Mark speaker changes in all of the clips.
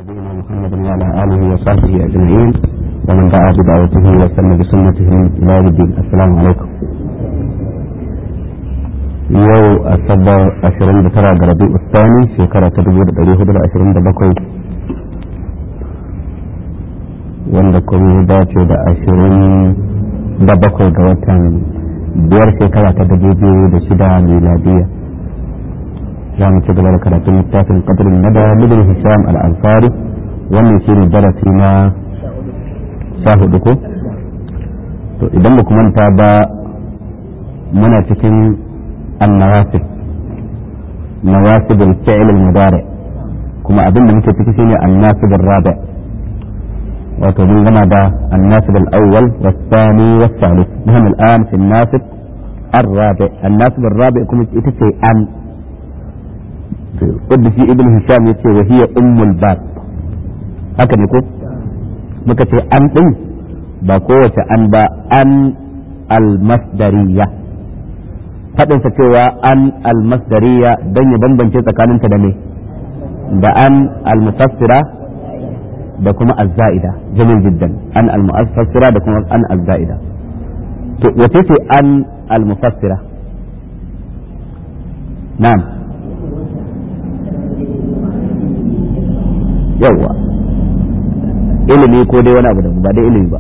Speaker 1: نبينا محمد وعلى اله وصحبه اجمعين ومن دعا بدعوته وسن بسنته الى يوم الدين السلام عليكم yau asabar ashirin da tara ga rabi ustani shekara ta dubu da dari hudu da ashirin da bakwai wanda kuma ya dace da ashirin da bakwai ga watan biyar shekara ta dubu biyu da shida miladiya za mu ci gaba da karatun littafin qadrul nada libn hisham al-ansari wannan shine darasi na sha hudu ko to idan ba manta ba muna cikin النواسب نواسب الفعل المضارع كما أظن ممكن تكون الناسب الرابع وتظن لنا ده الناسب الأول والثاني والثالث نحن الآن في الناسب الرابع الناسب الرابع كما تتسي أن قد في ابن هشام يتسي وهي أم الباب هكذا يقول مكتسي أن بقوة أن با أن المصدريه faɗinsa cewa an almasdariya don ya bambance tsakaninta da me da an almufassira da kuma azza'ida jamil jiddan an almufassira da kuma an azza'ida to wace ce an almufassira na'am yawwa ilimi ko dai wani abu da ba dai ilimi ba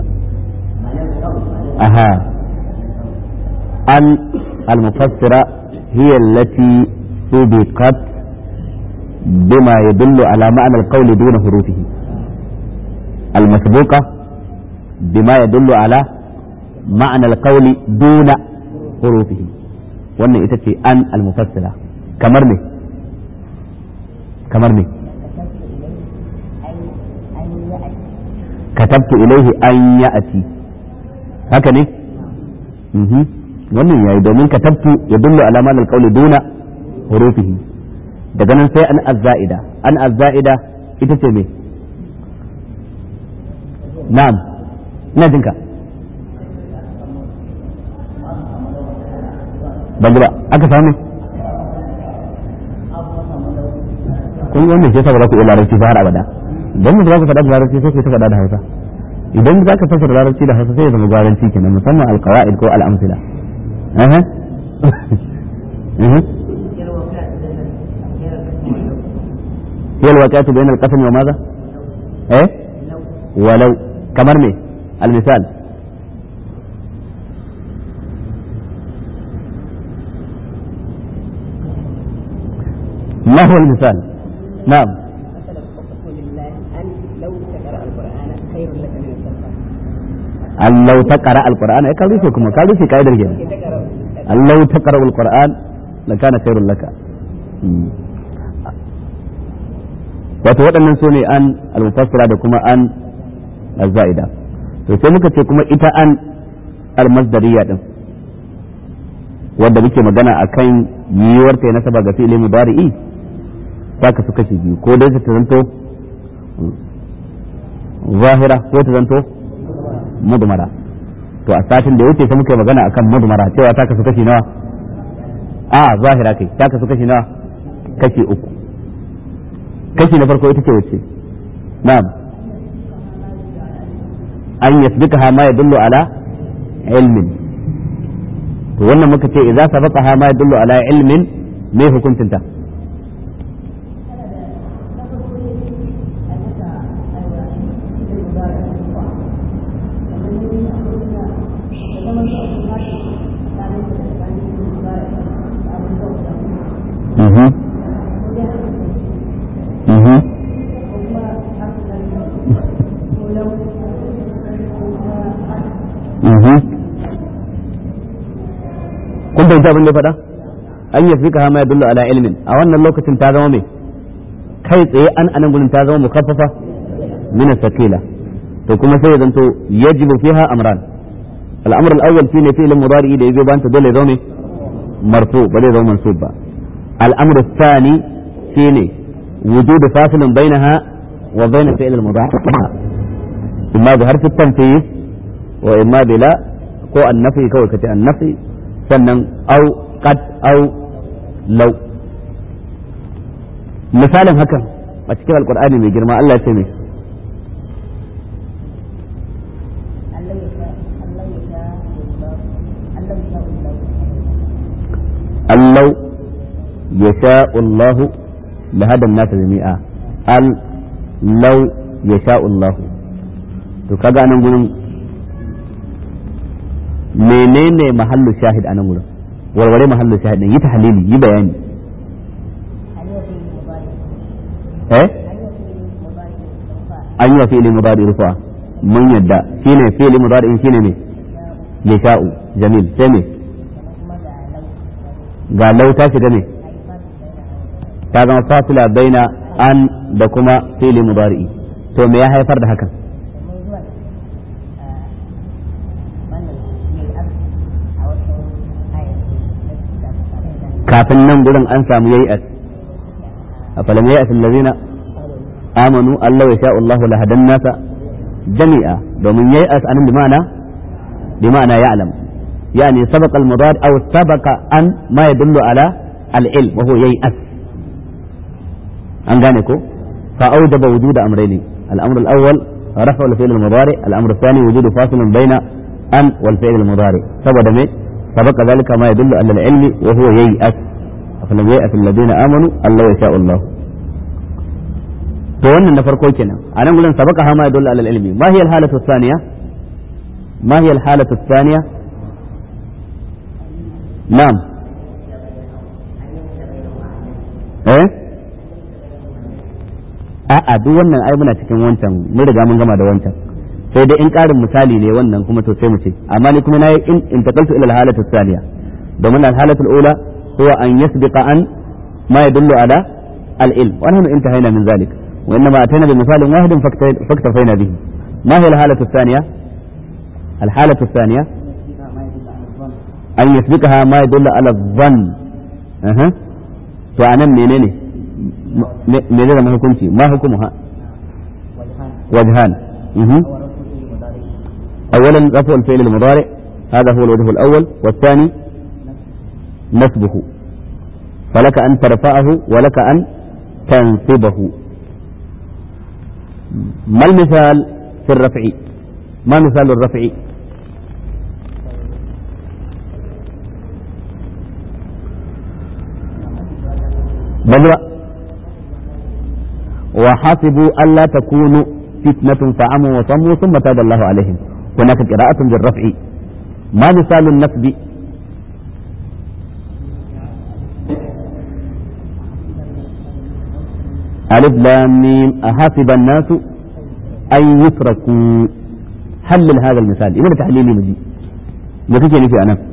Speaker 1: aha an المفسرة هي التي سبقت بما يدل على معنى القول دون حروفه المسبوقة بما يدل على معنى القول دون حروفه wannan ita ce an almufassira kamar ne kamar ne katabtu ilaihi an ya'ati haka ne wannan yayi domin ka tabtu ya dullu ala ma'al qawli duna hurufihi daga nan sai an azza'ida an azza'ida ita ce me na'am ina jinka ban ba aka samu kun wannan shi yasa ba za ku iya larabci ba har abada don mu za ku faɗa da larabci sai ku ta faɗa da hausa idan za ka fassara larabci da hausa sai ya zama gwaranci kenan musamman alqawaid ko al'amsila أها أها هي الوقعة بين القسم وماذا؟ إيه؟ ولو كمرمي المثال ما هو المثال؟ نعم أن لو تقرأ القرآن إيه قالوا فيكم قالوا في قاعدة الجنة أن لو تقرأ القرآن لكان خير لك wato waɗannan su ne an almufassira da kuma an azza'ida to sai muka ce kuma ita an almasdariya din wanda muke magana akan yiwuwar ta nasaba ga fi'ili mudari'i ta kasu kashi biyu ko dai ta zanto zahira ko ta zanto mudmara to a satin da yake sai muka yi magana akan mudmara cewa ta kasu kashi nawa a zahira kai ta kasu kashi nawa kashi uku kashi na farko ita ce wace na'am an yasbikaha ma yadullu ala ilmin to wannan muka ce idza sabaqaha ma yadullu ala ilmin me hukuncinta kun bai abin da faɗa an yi fika hama ya dullu ala ilmin a wannan lokacin ta zama mai kai tsaye an anan gurin ta zama mukaffafa min sakila to kuma sai ya zanto yajibu fiha amran al'amr al-awwal shine fi'l mudari da yazo banta dole ya zama marfu ba zai zama mansub ba al'amr al-thani shine wujud fasilin bainaha wa bain fi'l al-mudari imma bi harfi at-tanfis wa imma bila ko annafi kawai kace annafi sannan au qad au law misalin hakan a cikin alqur'ani mai girma Allah ya ce mai allau yasha'u Allah lahada an-nas jami'a al law yasha'u Allah to kaga nan gurin menene mahallu shahid a nan gurin warware mahallu shahid din yi tahlili yi bayani eh an yi wa fi'li mudari rufa mun yadda shine fi'li mudari shine ne yasha'u jamil sai ne ga lau ta shiga ne ta zama fasila baina an da kuma fi'li mudari to me ya haifar da hakan kafin nan gurin an samu yayi as afalam yayi as allazina amanu Allah ya sha'u Allah la hadan nasa jami'a domin yayi as anan bi ma'ana bi ma'ana ya'lam yani sabaqa al-mudad aw sabaqa an ma yadullu ala al-ilm wa huwa yayi as an gane ko fa awjaba wujud amrayni al-amr al-awwal رفع الفعل المضارع الأمر الثاني وجود فاصل بين أن والفعل المضارع سبب me سبق ذلك ما يدل على العلم وهو ييأس فلم ييأس الذين آمنوا الله يشاء الله to wannan na farko kenan a nan gurin sabaka ha ma yadullu ala ilmi ma hiya al-halatu thaniya ma hiya al-halatu thaniya na'am eh a'a duk wannan ai muna cikin wancan mun riga mun gama da wancan sai dai in ƙarin misali ne wannan kuma to sai mu ce amma ni kuma nayi in intaqaltu ila al-halatu thaniya domin al-halatu al-ula huwa an yasbiqa an ma yadullu ala al-ilm wa nahnu intahayna min zalik wa inma atayna bi misalin wahidin faktafayna bihi ma hiya al-halatu thaniya al-halatu thaniya an yasbiqaha ma yadullu ala dhann aha to anan menene me zai zama hukunci ma hukumuha wajhan أولا رفع الفعل المضارع هذا هو الوجه الأول والثاني نسبه فلك أن ترفعه ولك أن تنصبه ما المثال في الرفع ما مثال الرفع بل وحسبوا ألا تكونوا فتنة فعموا وصموا ثم تاب الله عليهم هناك قراءة بالرفع ما مثال النسب ألف لام ميم أحسب الناس أن يتركوا حلل هذا المثال إذا تحليلي مجي ما كيف في أنا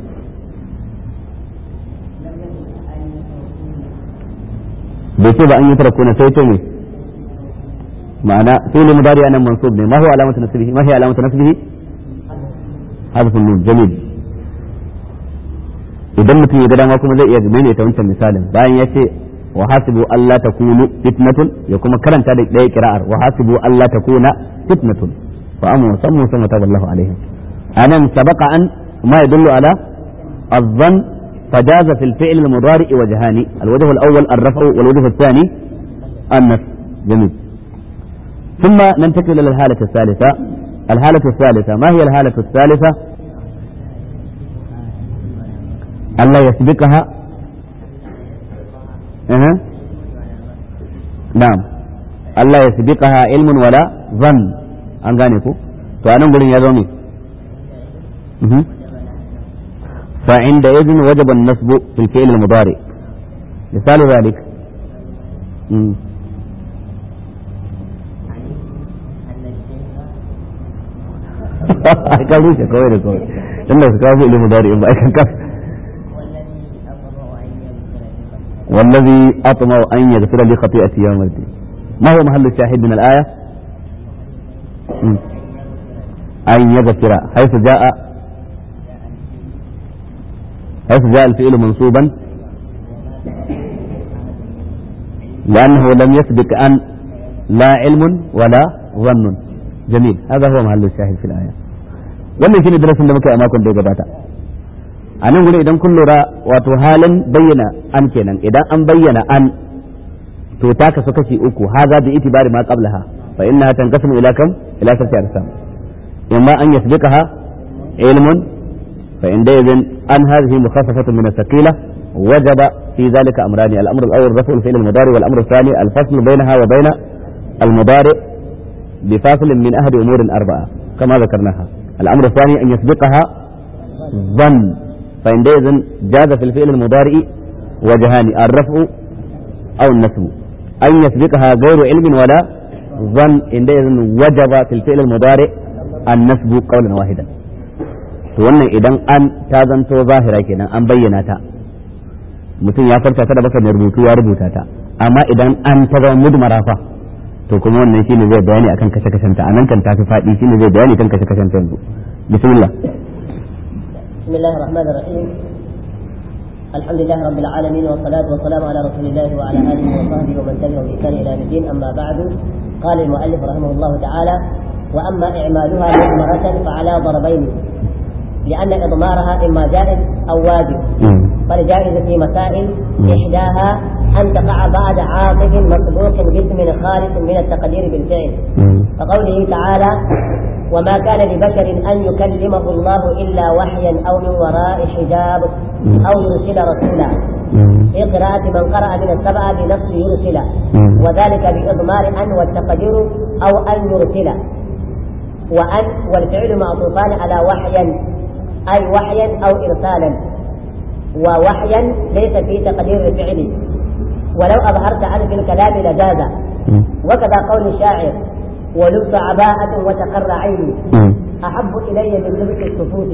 Speaker 1: بيتوب أن يتركون سيتومي معنى فعل مضارع أنا منصوب ما هو علامة نسبه ما هي علامة نسبه حذف النون جميل idan mutum ya ga dama kuma zai iya maimaita wancan misalin bayan ya ce wa hasibu alla takunu fitnatun ya kuma karanta da ɗaya kira'ar wa hasibu alla takuna fitnatun fa amu sammu sama taballahu alaihim anan sabaqa an ma yadullu ala الظن فجاز في الفعل المضارع وجهان الوجه الأول الرفع والوجه الثاني النصب جميل ثم ننتقل إلى الحالة الثالثة الحالة الثالثة ما هي الحالة الثالثة ألا يسبقها أه. نعم ألا يسبقها علم ولا ظن an gane ku to anan gurin ya zo me فعند إذن وجب النصب في الفعل المضارع مثال ذلك مم. ka rushe kawai da kawai tunda su kawo ilimin dari in ba aikan kaf والذي أطمع أن يغفر لي خطيئتي يوم الدين ما هو محل الشاهد من الآية أن يغفر حيث جاء حيث جاء الفعل منصوبا لأنه لم يسبق أن لا علم ولا ظن جميل هذا هو محل الشاهد في الآية wannan shine darasin da muka yi a makon da ya gabata a nan gudu idan kun lura wato halin bayyana an kenan idan an bayyana an to ta kasu kashi uku haza bi itibari ma qablaha fa innaha tanqasimu ila kam ila sarti arsam imma an yasbiqaha ilmun fa inda idhin an hadhihi mukhaffafatun min as-saqila وجب في ذلك أمران الأمر الأول رفع الفعل المضارع والأمر الثاني الفصل بينها وبين المضارع بفاصل من أحد أمور أربعة كما ذكرناها الأمر الثاني أن يسبقها ظن فعندئذ جاز في الفعل المضارع وجهان الرفع أو النسب أن يسبقها غير علم ولا ظن عندئذ وجب في الفعل المضارع النسب قولا واحدا wannan idan an ta zanto zahira kenan an bayyana ta mutum ya farta ta da baka mai rubutu ya rubuta ta amma idan an ta zama mudmara fa to kuma wannan shine zai bayani akan kashe kashen ta anan kan tafi fadi shine zai bayani kan kashe kashen ta yanzu bismillah
Speaker 2: bismillahir rahmanir rahim alhamdulillahi rabbil alamin wa salatu wa salam ala rasulillah wa ala alihi wa sahbihi wa man tabi'ahum bi ihsan ila yawm amma ba'du qala al mu'allif rahimahullah ta'ala wa amma i'maluha mudmaratan fa ala darbayn لأن إضمارها إما جائز أو واجب فالجائز في مسائل إحداها أن تقع بعد عاطف مسبوق باسم خالص من التقدير بالفعل كقوله تعالى وما كان لبشر أن يكلمه الله إلا وحيا أو من وراء حجاب أو يرسل رسولا في قراءة من قرأ من السبعة بنفس يرسل وذلك بإضمار أن والتقدير أو أن يرسل وأن والفعل معطوفان على وحيا أي وحيا أو إرسالا ووحيا ليس في تقدير الفعل ولو أظهرت عنه في الكلام لجاز وكذا قول الشاعر ولبس عباءة وتقر عيني أحب إلي من لبس الصفوف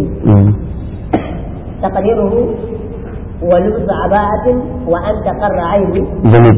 Speaker 2: تقديره ولبس عباءة وأن تقر عيني
Speaker 1: جميل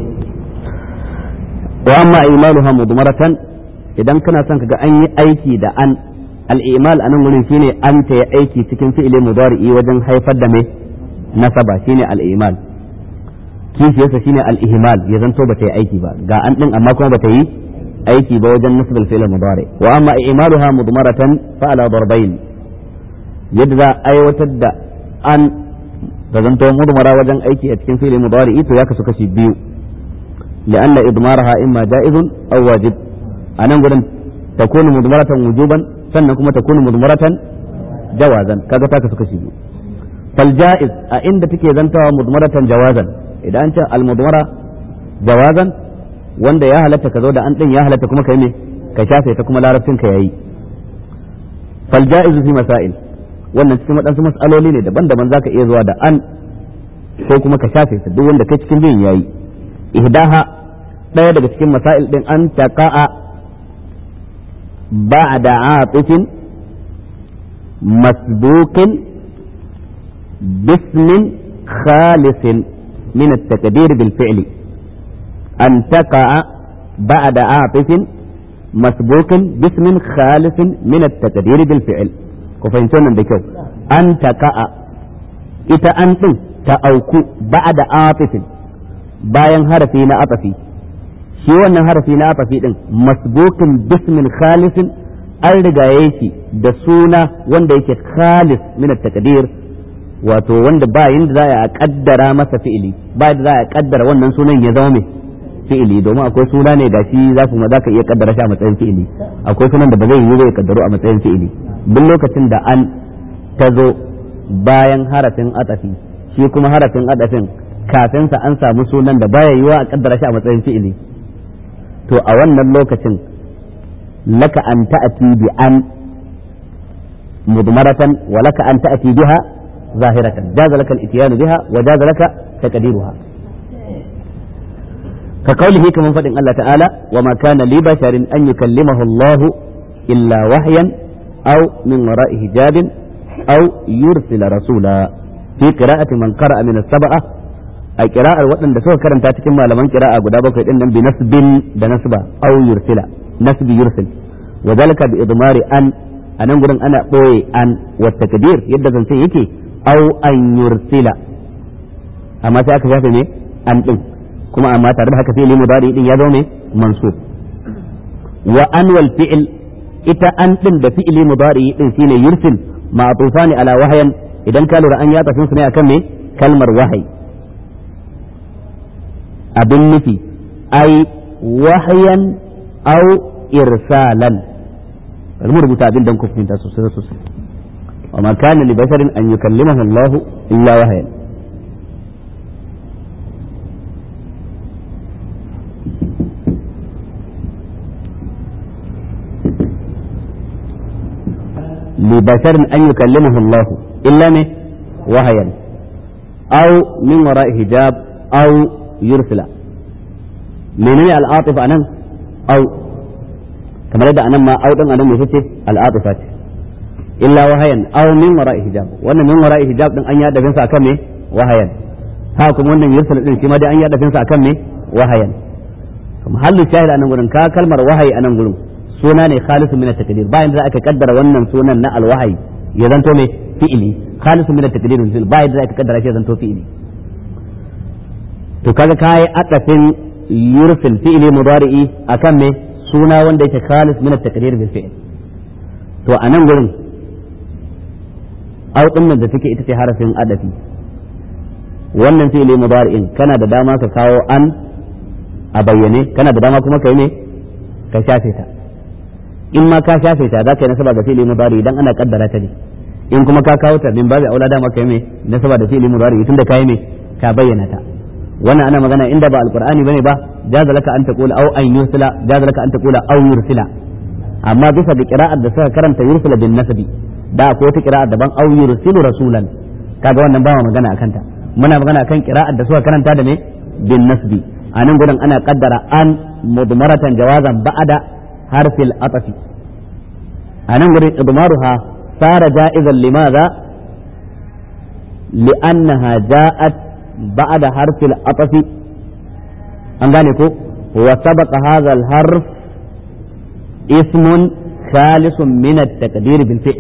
Speaker 1: وأما إيمانها مضمرة idan kana son kaga an yi aiki da an al'imal a nan wurin shine an ta yi aiki cikin fi'ilin mudari'i wajen haifar da mai nasaba shine al'imal kishiyarsa shine al'ihimal ya zanto ba ta yi aiki ba ga an din amma kuma ba ta yi aiki ba wajen nasabal fi'il mudari wa amma imaluha mudmaratan fa ala darbayn yadda za a aiwatar da an da zanto mudmara wajen aiki a cikin fi'il mudari'i to ya kasu kashi biyu لأن إضمارها إما جائز أو واجب أنا نقول تكون مضمرة وجوبا sannan kuma ta kunu mudmaratan jawazan kaga ta kasu kashi biyu fal jaiz a inda take zantawa mudmaratan jawazan idan an ce al mudmara jawazan wanda ya halatta ka zo da an din ya halatta kuma kai ne ka shafe ta kuma larabcin ka yayi fal jaiz fi masail wannan cikin wadansu mas'aloli ne daban-daban zaka iya zuwa da an ko kuma ka shafe ta duk wanda kai cikin biyin yayi ihdaha daya daga cikin masail din an taqa'a بعد عاطف مسبوق باسم خالص من التقدير بالفعل أن تقع بعد عاطف مسبوق باسم خالص من التقدير بالفعل كفهمتون بكو أن تقع إذا أنت تأوكو بعد عاطف bayan harafi na atafi shi wannan harafi na atafi din masbukin bismin khalisin an rigaye shi da suna wanda yake khalis min at-taqdir wato wanda ba yanda za a kaddara masa fi'ili ba yanda za a kaddara wannan sunan ya zama mai fi'ili domin akwai suna ne da shi za kuma za ka iya kaddara shi a matsayin fi'ili akwai sunan da ba zai yi zai kaddaro a matsayin fi'ili duk lokacin da an ta zo bayan harafin atafi shi kuma harafin atafin kafin sa an samu sunan da baya yiwa a kaddara shi a matsayin fi'ili to a wannan lokacin laka an ta'ati bi an mudmaratan wa laka an ta'ati biha zahiratan jaza laka al-ityan biha wa jaza laka taqdiruha ka kaulihi kaman fadin Allah ta'ala wa ma kana li basharin an yukallimahu Allah illa wahyan aw min wara'i hijabin aw yursila rasula fi qira'ati man qara'a min as-sab'a a kira'ar waɗanda suka karanta cikin malaman kira'a guda bakwai din nan bi nasbin da nasba aw yursila nasbi yursil wa zalika bi idmari an anan gurin ana boye an wa takdir yadda zance yake aw an yursila amma sai aka shafe ne an din kuma amma tare da haka fi'li mudari din ya zo ne mansub wa an wal fi'l ita an din da fi'li mudari din shine yursil ma'tufani ala wahyan idan ka lura an ya tafi su ne akan me kalmar wahayi abin nufi ai wahyan aw irsalan bari mu rubuta abin dan ku fahimta sosai sosai wa ma kana li basharin an yukallimahu Allah illa wahyan لبشر أن يكلمه الله إلا نه وهيا أو من وراء حجاب أو يرسل من العاطفة أنا أو كما لدى أنا ما أو أنا مفتي العاطفة إلا وهيا أو من وراء حجاب وأن من وراء حجاب أن يأدى فنسا كمي وهيا هاكم وأن يرسل كما أن يأدى فنسا كمي وهيا محل الشاهد أنا نقول كا كلمة وهي أنا نقول suna ne khalisun min at-taqdir bayan da aka kaddara wannan sunan na alwahayi ya zanto me fi'ili khalisun min at-taqdir fil bayan da aka kaddara shi ya zanto fi'ili to kaga kai atafin yursil fi'ili mudari'i akan me suna wanda yake khalis min at-taqdir bil fi'l to anan gurin au din da take ita ce harafin adafi wannan fi'ili mudari'in kana da dama ka kawo an a bayyane kana da dama kuma kai ne ka shafe ta in ma ka shafe ta za ka yi nasaba ga fi'ili mudari idan ana kaddara ta ne in kuma ka kawo ta min babu aula dama kai mai nasaba da fi'ili mudari tunda kai mai ka bayyana ta wannan ana magana inda ba alqur'ani bane ba jaza laka an taqula aw an yursila jaza laka an taqula aw yursila amma bisa ga qira'ar da suka karanta yursila bin nasbi da ko ta qira'ar daban aw yursilu rasulan kaga wannan ba magana akan ta muna magana akan qira'ar da suka karanta da ne bin nasbi a nan gurin ana kaddara an mudmaratan jawazan ba'ada حرف الأطف أنا نريد إضمارها صار جائزا لماذا لأنها جاءت بعد حرف الأطف أنغانيكو وسبق هذا الحرف اسم خالص من التقدير بالفعل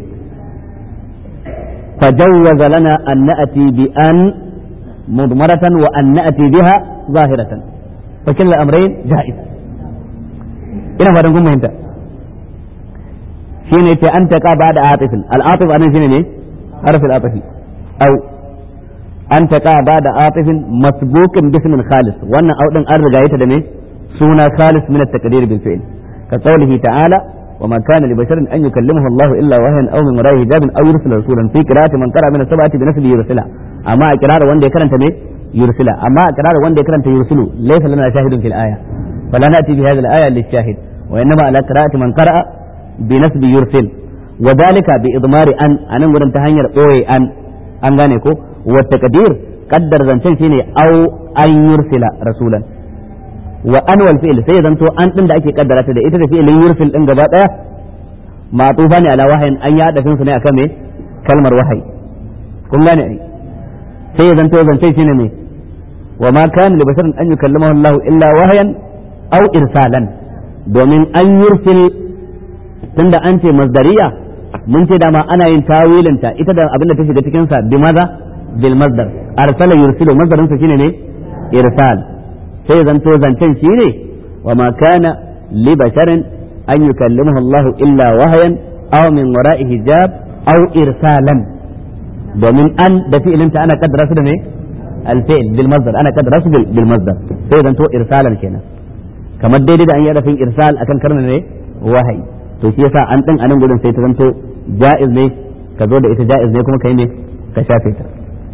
Speaker 1: فجوز لنا أن نأتي بأن مضمرة وأن نأتي بها ظاهرة فكل الأمرين جائز ina fatan kun fahimta shine ce an taqa ba'da atifin al-atif anan shine ne harfin atifi au an taqa ba'da atifin masbuqin bismin khalis wannan au din an riga yata da ne suna khalis min at-taqdir bil fi'l ka qawlihi ta'ala وما كان لبشر أن يكلمه الله إلا وهيا أو من وراء حجاب أو يرسل رسولا في قراءة من قرأ من السبعة بنفسه يرسلها أما قراءة وان كرنت يرسلها أما قراءة وان كرنت يرسل ليس لنا شاهد في الآية فلا نأتي بهذه الآية للشاهد وإنما على قراءة من قرأ بنسب يرسل وذلك بإضمار أن أنا نقول تهنير أوي أن أن غانيكو والتقدير قدر زنشن شيني أو أن يرسل رسولا وأن والفعل sai zanto an din da ake kaddara ta da ita da fi'ilin yursil din gaba daya matufa ne ala wahayin an ya dafin su ne akan me kalmar wahayi kun gane ai sai zanto zance shine ne wa ma kana li basharin an yukallamahu Allah illa wahayan aw irsalan domin an yursil tunda an ce masdariya mun ce dama ana yin tawilinta ita da abin da ta shiga cikin sa bi maza bil masdar arsala yursilu masdarin sa shine ne irsal sai zanto zancen shine wa ma kana li basharin an yukallimahu Allah illa wahayan aw min wara'i hijab aw irsalan domin an da fi'ilinta ana kaddara su da ne al-fi'l bil masdar ana kaddara su bil masdar sai zanto irsalan kenan kamar daidai da an yi rafin irsal akan karna ne wahayi to shi yasa an din anan gurin sai ta zanto ja'iz ne ka zo da ita ja'iz ne kuma kai ne ka shafe ta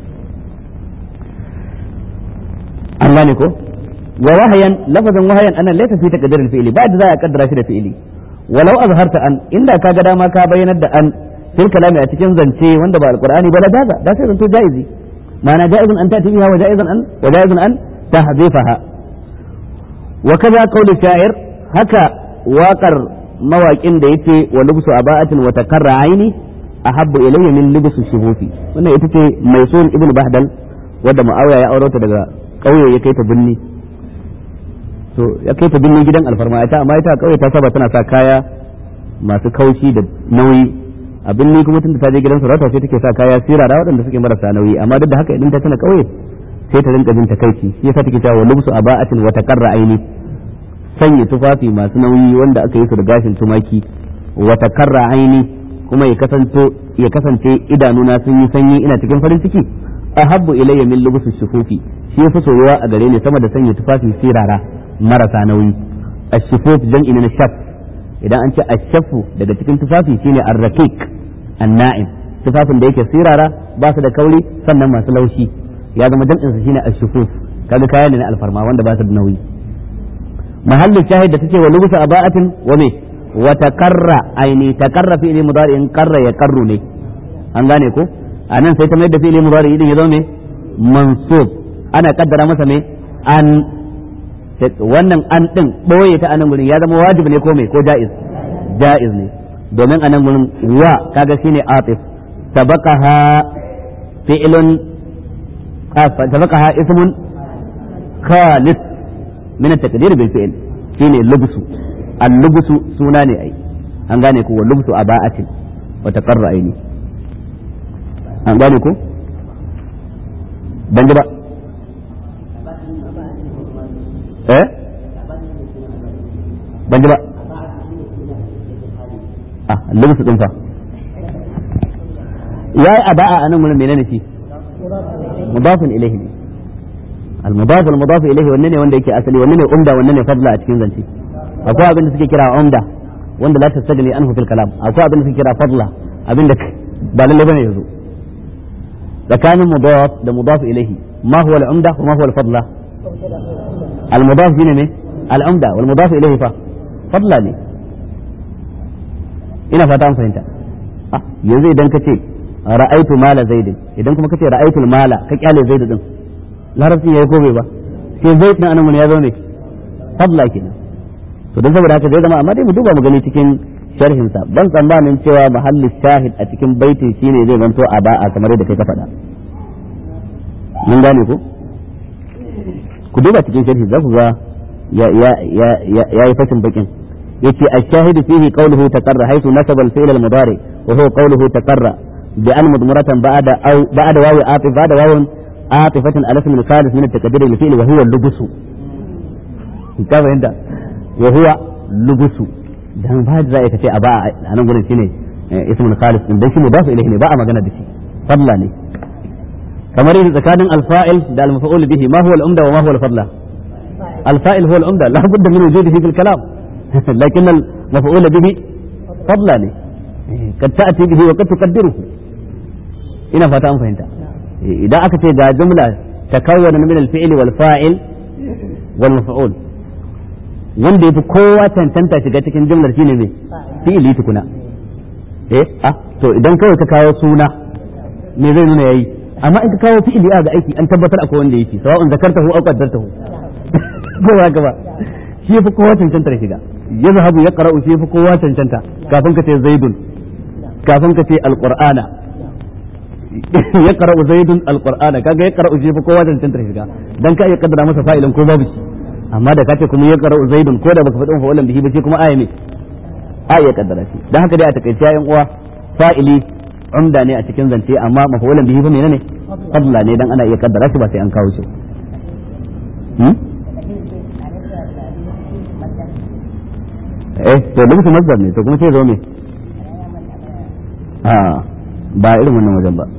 Speaker 1: an gane ko wa wahayan lafazin wahayan anan laysa fi taqdiril fi'li ba da za a kaddara shi da fi'li walau azharta an inda ka ga dama ka bayyanar da an fil kalami a cikin zance wanda ba alqur'ani ba la daga da sai zanto ja'izi ma'ana ja'izun an ta'ti biha wa ja'izun an wa ja'izun an tahzifaha وكذا قول الشاعر هكا واقر مواقين da yace wa lubsu aba'atin wa takarra aini ahabbu ilayya min lubsu shuhufi wannan ita ce mai sun ibn bahdal wanda muawiya ya aurota daga kauye ya kai ta binni to ya kai ta binni gidan alfarma ita amma ita kauye ta saba tana sa kaya masu kaushi da nauyi a binni kuma tunda ta je gidan sarauta sai take sa kaya sirara waɗanda suke marasa nauyi amma duk da haka idan ta tana kauye sai ta rinka jin takaici shi yasa take cewa lubsu aba'atin wa taqarra aini sanya tufafi masu nauyi wanda aka yi su da gashin tumaki wa taqarra aini kuma ya kasance ya kasance idanuna sun yi sanyi ina cikin farin ciki ahabbu ilayya min lubsu shufufi shi yafi soyuwa a gare ni sama da sanya tufafi sirara marasa nauyi ashifuf jam'i na shaf idan an ce ashafu daga cikin tufafi shine ar-raqiq an-na'im tufafin da yake sirara ba su da kauri sannan masu laushi ya zama jam'in su shine ashifuf kaga kaya ne na alfarma wanda ba su da nauyi mahallin shahid da take wa lubusa aba'atin wa me wa taqarra aini taqarra fi ilmi mudari'in qarra ya qarru ne an gane ko anan sai ta mai da fi ilmi mudari'i din ya zama ne mansub ana kaddara masa me an wannan an din boye ta anan gurin ya zama wajibi ne ko me ko jaiz jaiz ne domin anan gurin wa kaga shine atif sabaqaha fi'lun sabaqaha ismun khalis min at-taqdir bil fi'l shine lubsu al-lubsu suna ne ai an gane ko wa lubsu aba'atin wa taqarra aini an gane ko ban ji ba eh ban ji ba ah lubsu din fa yayi aba'a anan mun menene shi mudafun ilayhi ne المضاف المضاف اليه wanne ne wanda yake asali wanne ne umda wanne ne fadla a cikin zance akwai abin da suke kira umda wanda la tastagni anhu fil kalam akwai abin da suke kira fadla abin da ba lalle bane yazo tsakanin mudaf da mudaf ilayhi ma huwa al umda wa ma huwa al fadla al mudaf shine ne al umda wal mudaf ilayhi fa fadla ne ina fata an fahimta ah yanzu idan ka ce ra'aitu mala zaidin idan kuma ka ce ra'aitu mala ka kyale zaid din larabci ya yi ko bai ba sai zai din anan ya zo ne fadla kenan to dan saboda haka zai zama amma dai mu duba mu gani cikin sharhin sa ban tsammanin cewa mahalli shahid a cikin baitin shine zai zanto a ba'a kamar yadda kai ka faɗa mun gane ko ku duba cikin sharhi za ku ga ya ya ya ya yi fatin bakin yace ash-shahid fihi qawluhu taqarra haythu nasaba al-fi'l al-mudari wa huwa qawluhu taqarra bi an mudmaratan ba'da aw ba'da wawi atif ba'da wawun عاطفة على اسم الخالص من التكبير للفعل وهو اللبس كيف عند وهو لبس dan ba da ka ce a ba a nan gurin shine ismul khalis din dan shi mudaf ilayhi ne ba a magana da shi fadla ne kamar yadda tsakanin alfa'il da almaf'ul bihi ma huwa al-umda wa ma huwa al-fadla alfa'il huwa al-umda la budda min wujudihi fil kalam lakin al-maf'ul bihi fadla ne kad ta'ti bihi wa kad tuqaddiruhu ina fata an fahimta idan aka ce ga jumla takawwana min al-fi'li wal fa'il wal maf'ul wanda yafi kowa tantanta shiga cikin jumlar shine me fi'li tukuna eh ah to idan kawai ka kawo suna me zai nuna yayi amma in ka kawo fi'li a ga aiki an tabbatar akwai wanda yake sawa'un zakartahu aw qaddartahu ko ba gaba shi yafi kowa tantantar shiga yazhabu yaqra'u shi yafi kowa tantanta kafin ka ce zaidun kafin ka ce alqur'ana ya qara'u zaidun alqur'ana kaga ya qara'u shi fa kowa da tantar shiga dan ka iya kaddara masa fa'ilan ko babu shi amma da kace kuma ya qara'u zaidun ko da baka faɗin fa'ulan bihi ba shi kuma aya ne a iya kaddara shi dan haka dai a takaice yayin uwa fa'ili umda ne a cikin zance amma mafa'ulan bihi fa menene fadla ne dan ana iya kaddara shi ba sai an kawo shi eh to lubusu masdar ne to kuma sai zo me a ba irin wannan wajen ba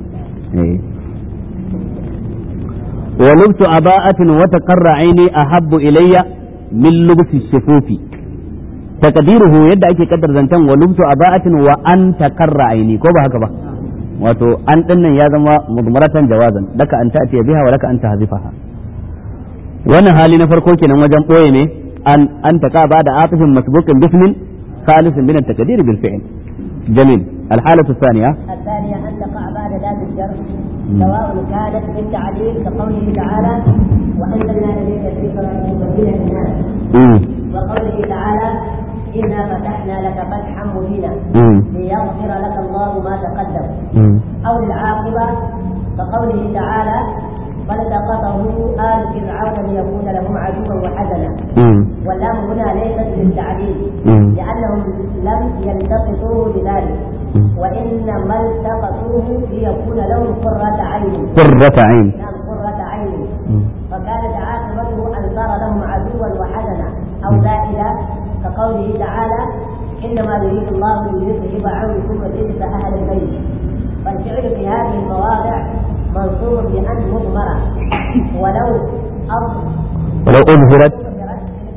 Speaker 1: ولبس أباءة وتقر عيني أحب إلي من لبس الشفوف تقديره يد أكي قدر زنتان ولبس أباءة وأن تقر عيني كوبا هكذا wato an dinnan ya zama mudmaratan jawazan laka an ta'tiya biha wa laka an tahzifaha wannan hali na farko kenan wajen boye ne an an taka ba da atifin masbuqin bismin خالص من التقدير بالفعل جميل الحالة الثانية
Speaker 2: الثانية أن تقع بعد ذات الجر سواء كانت بالتعليل كقوله تعالى وأنزلنا إليك الذكر لتبين للناس وقوله تعالى إنا فتحنا لك فتحا مبينا ليغفر لك الله ما تقدم أو العاقبة كقوله تعالى فالتقطه آل فرعون ليكون لهم عدوا وحزنا واللام هنا ليست للتعليل لأنهم لم يلتقطوه لذلك وإنما التقطوه ليكون لهم قرة عين
Speaker 1: قرة عين
Speaker 2: نعم قرة عين فكانت عاقبته أن صار لهم عدوا وحزنا أو زائدا كقوله تعالى إنما يريد الله ليذهب عنكم الرجس أهل البيت فالفعل في هذه المواضع منصوب بأن مضمرة ولو أظ
Speaker 1: ولو أظهرت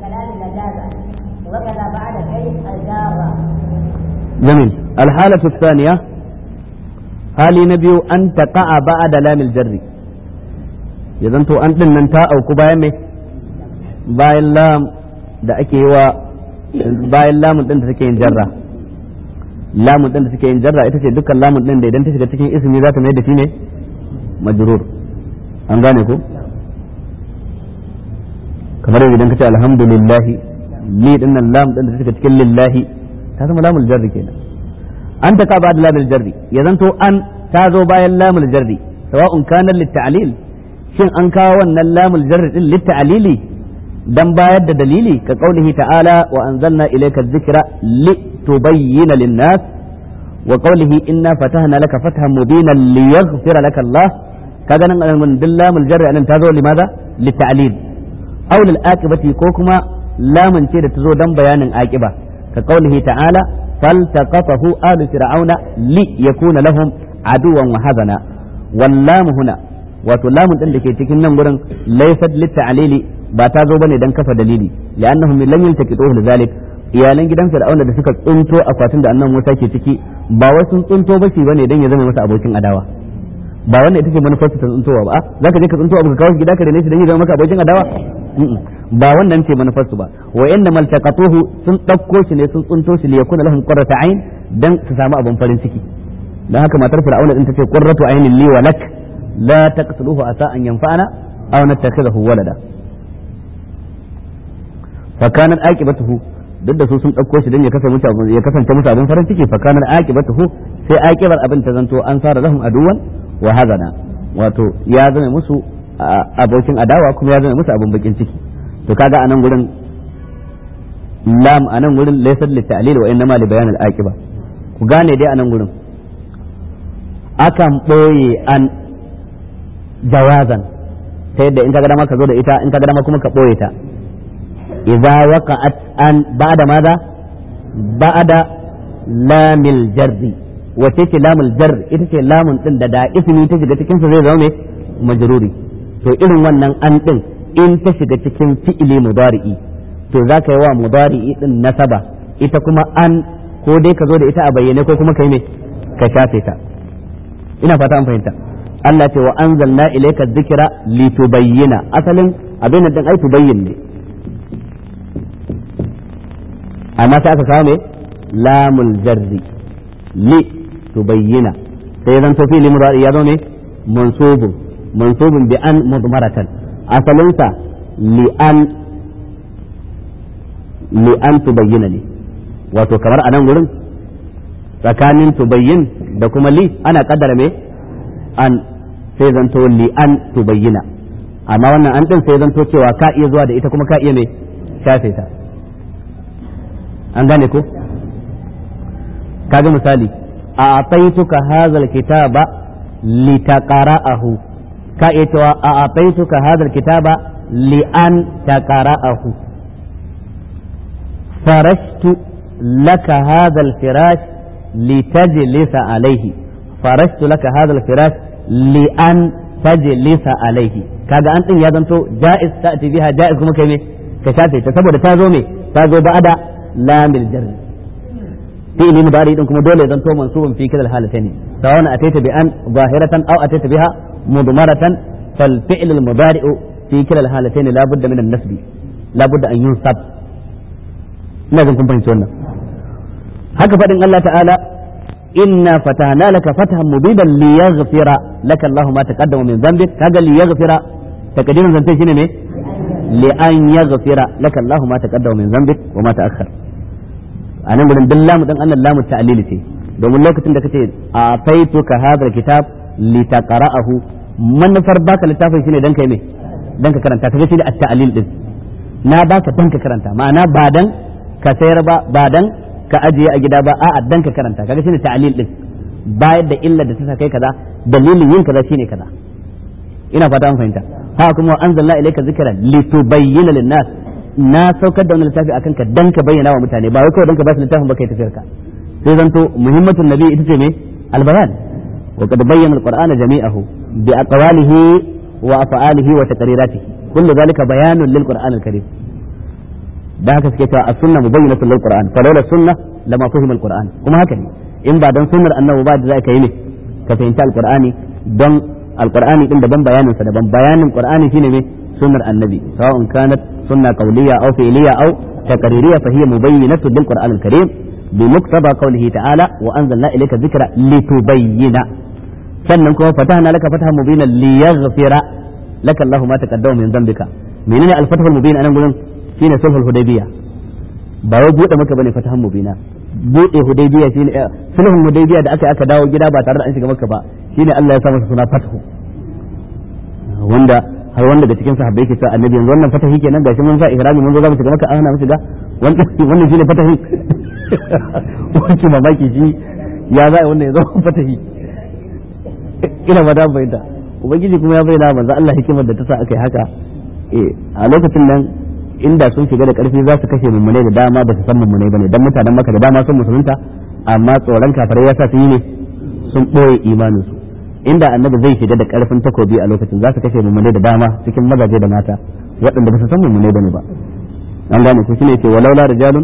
Speaker 1: جميل الحالة الثانية hali na biyu an taqa'a ba'da lamil jarri ya zanto an din nan ta auku bayan me bayan lam da ake yi wa bayan lamun din da take yin jarra lamun din da take yin jarra ita ce dukkan lamun din da idan ta shiga cikin ismi za ta mai da shi ne majrur an gane ko kamar idan ka ce alhamdulillah li din nan lam din da take cikin lillahi ta zama lamul jarri kenan an ta ba da lamul jarri ya zanto an ta zo bayan lamul jarri sawa'un kana litta'lil shin an kawo wannan lamul jarri din litta'lili dan bayar da dalili ka qaulihi ta'ala wa anzalna ilayka dhikra litubayyana lin-nas wa qaulihi inna fatahna laka fathan mubinan liyaghfira laka Allah kaga nan mun lamul jarri anan ta zo limaza litta'lil aw lil aqibati ko kuma lamun ce da ta zo dan bayanin aqiba ka qaulihi ta'ala فالتقطه آل فرعون ليكون لهم عدوا وحزنا واللام هنا wato lamun din da ke cikin nan gurin laysat litta'lili ba ta zo bane dan kafa dalili li'annahum lam yaltaqituhu lidhalik iyalan gidan fir'auna da suka tsunto akwatin da annan Musa ke ciki ba wai sun tsunto ba shi bane dan ya zama masa abokin adawa ba wannan ita ce manufar ta tsuntowa ba zaka je ka tsunto abu ka kawo gida ka rene shi dan ya zama maka abokin adawa ba wannan ce manufarsu ba wa inna maltaqatuhu sun dauko shi ne sun tsunto shi liyakuna lahum qurratu ayn dan su samu abin farin ciki dan haka matar fir'auna din tace qurratu aynin li wa lak la taqtuluhu asa an yanfa'ana aw nattakhidahu walada fa kanat aqibatuhu duk da su sun dauko shi dan ya kasance musu ya kasance musu abin farin ciki fa kanat aqibatuhu sai aqibar abin ta zanto an sara lahum aduwan wa hazana wato ya zama musu abokin adawa kuma ya zama musu abin bakin ciki to kaga anan gurin lam anan gurin laysa li ta'lil wa innama li bayan al-aqiba ku gane dai anan gurin akan boye an jawazan ta yadda in kaga dama ka zo da ita in kaga dama kuma ka boye ta idza waqa'at an ba'da madha ba'da lamil jarri wace ce lamul jar ita ce lamun din da da ismi ta shiga cikin sa zai zama ne majruri to irin wannan an din in ta shiga cikin fi'ili mudari'i to za ka yi wa mudari'i din nasaba ita kuma an ko dai ka zo da ita a bayyane ko kuma kai ne ka shafe ta ina fata an fahimta Allah ce wa anzalna ilayka dhikra litubayyana asalin abin nan din ai tubayyin ne amma sai aka kawo ne lamul jarri li tubayyana sai zan to fi'ili mudari ya zo ne mansubun mansubun bi an mudmaratan asalinsa li'an li'an tubayyana ne wato kamar a nan gurin tsakanin tubayyin da kuma li ana kaddara me an sai zanto li'an tubayyana amma wannan an din sai zanto cewa ka iya zuwa da ita kuma ka iya me shafe ta an gane ko kaga misali a ataituka hazal kitaba litaqara'ahu ka iya cewa a ataituka hadal kitaba li an taqra'ahu farashtu laka hadal firash litajlisa alayhi farashtu laka hadal firash li an tajlisa alayhi kaga an din ya zanto jaiz ta'ti biha jaiz kuma kai ne ka shafe ta saboda ta zo me ta zo ba'da lamil jarri fi'li mudari din kuma dole zanto mansubun fi kidal halatayn sawan ataita bi an zahiratan aw ataita biha مضمرة فالفعل المضارع في كلا الحالتين لا بد من النسب لا بد أن ينصب لازم كن فهمت wannan haka fadin Allah ta'ala inna fatahna laka fathan mubinan liyaghfira laka Allahu ma taqaddama min dhanbik kaga liyaghfira takdirin zance shine ne li an yaghfira laka Allahu ma taqaddama min dhanbik wa ma ta'akhkhar anan gurin billamu dan Allah lamu ta'lili ce domin lokacin da kace a faituka hadha kitab litaqra'ahu manufar baka littafin shine dan kai me dan ka karanta kaga shine at-ta'lil din na baka dan ka karanta ma'ana ba dan ka sayar ba ba dan ka ajiye a gida ba a'a dan ka karanta kaga shine ta'lil din bayar da illa da ta sa kai kaza dalilin yin kaza shine kaza ina fata an fahimta ha kuma wa anzalna ilayka dhikra litubayyana lin-nas na saukar da wannan littafi akan ka dan ka bayyana wa mutane ba wai kawai dan ka ba su littafin ba kai tafiyar ka sai zanto muhimmatun nabi ita ce me albayan وقد بين القرآن جميعه بأقواله وأفعاله وتقريراته كل ذلك بيان للقرآن الكريم ده هكذا كيف السنة مبينة للقرآن فلولا السنة lama fahima alquran kuma haka ne in ba dan sunnar annabi ba da za ka yi ne ka fahimci alqur'ani don alqur'ani din daban bayanin sa daban bayanin qur'ani shine me sunnar annabi sawa'un kanat sunna qawliya aw fi'liya aw taqririyya fa hiya mubayyinatu bil qur'an al-karim بمقتضى قوله تعالى وأنزلنا إليك الذكر لتبين sannan kuma fatahna laka fatahan mubina liyaghfira laka Allahu ma taqaddama min dhanbika menene al-fatahul mubin anan gurin shine sulhul hudaybiya ba wai bude maka bane fatahan mubina bude hudaybiya shine sulhul hudaybiya da aka aka dawo gida ba tare da an shiga maka ba shine Allah ya sa masa suna fatahu wanda har wanda daga cikin sahabbai ke cewa annabi yanzu wannan fatahi kenan gashi mun sa ihrami mun zo za mu shiga maka ana mu shiga wannan wannan shine fatahi wani mamaki shi ya za a wannan ya zama fatahi ina ba da bayyana ubangiji kuma ya bayyana manzo Allah hikimar da ta sa aka yi haka eh a lokacin nan inda sun shiga da karfi za su kashe mummune da dama ba su san mummune bane dan mutanen maka da dama sun musulunta amma tsoron kafirai ya sa su yi ne sun boye imanin su inda annabi zai shiga da karfin takobi a lokacin za su kashe mummune da dama cikin mazaje da mata waɗanda ba su san mummune bane ba an gane ku shine ce walaula rijalun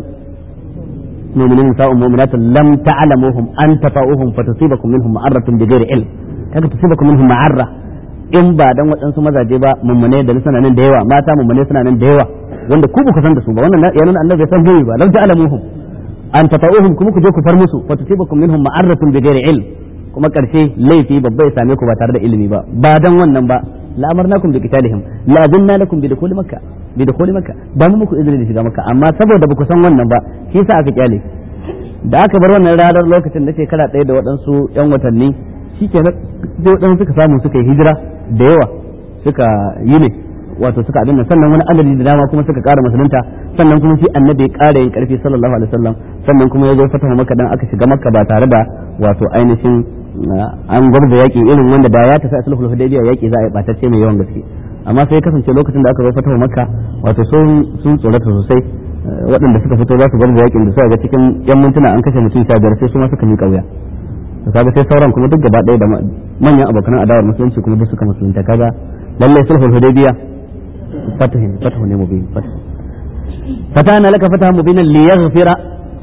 Speaker 1: mu'minun sa'un mu'minatun lam ta'lamuhum an tafa'uhum fatusibakum minhum ma'arratun bighairi ilm kaga tusibakum minhum ma'arra in ba dan waɗansu mazaje ba mummune da suna nan da yawa mata mummune suna nan da yawa wanda ku ku san da su ba wannan ya nuna annabi san gaibi ba lam ta'lamuhum an tafa'uhum kuma ku je ku far musu fatusibakum minhum ma'arratun bighairi ilm kuma karshe laifi babba ya same ku ba tare da ilimi ba ba dan wannan ba la amarnakum bi qitalihim la adunna lakum bi dukhuli makkah bi dukhuli makkah ba mu muku izini da shiga makka amma saboda ba ku san wannan ba shi yasa aka kyale da aka bar wannan ranar lokacin na shekara ɗaya da waɗansu yan watanni shi ke sai waɗansu suka samu suka yi hijira da yawa suka yi ne wato suka abin nan sannan wani adadi da dama kuma suka ƙara musulunta sannan kuma shi annabi ya ƙara yin ƙarfi sallallahu alaihi wasallam sannan kuma ya zo fataha makka dan aka shiga makka ba tare da wato ainihin an gwabza yaƙi irin wanda da ya tafi sulhul hudaybiya yaƙi za a yi batacce mai yawan gaske amma sai kasance lokacin da aka zo fatawa makka wato sun sun tsorata sosai waɗanda suka fito za su gwabza yaƙin da suka ga cikin yan mintuna an kashe mutum sha biyar sai su ma suka miƙa wuya to kaga sai sauran kuma duk gaba ɗaya da manyan abokan adawar musulunci kuma duk suka musulunta kaga lalle sulhul hudaybiya fatahin fatahu ne mubin fatahu fatana laka fatahan mubinan liyaghfira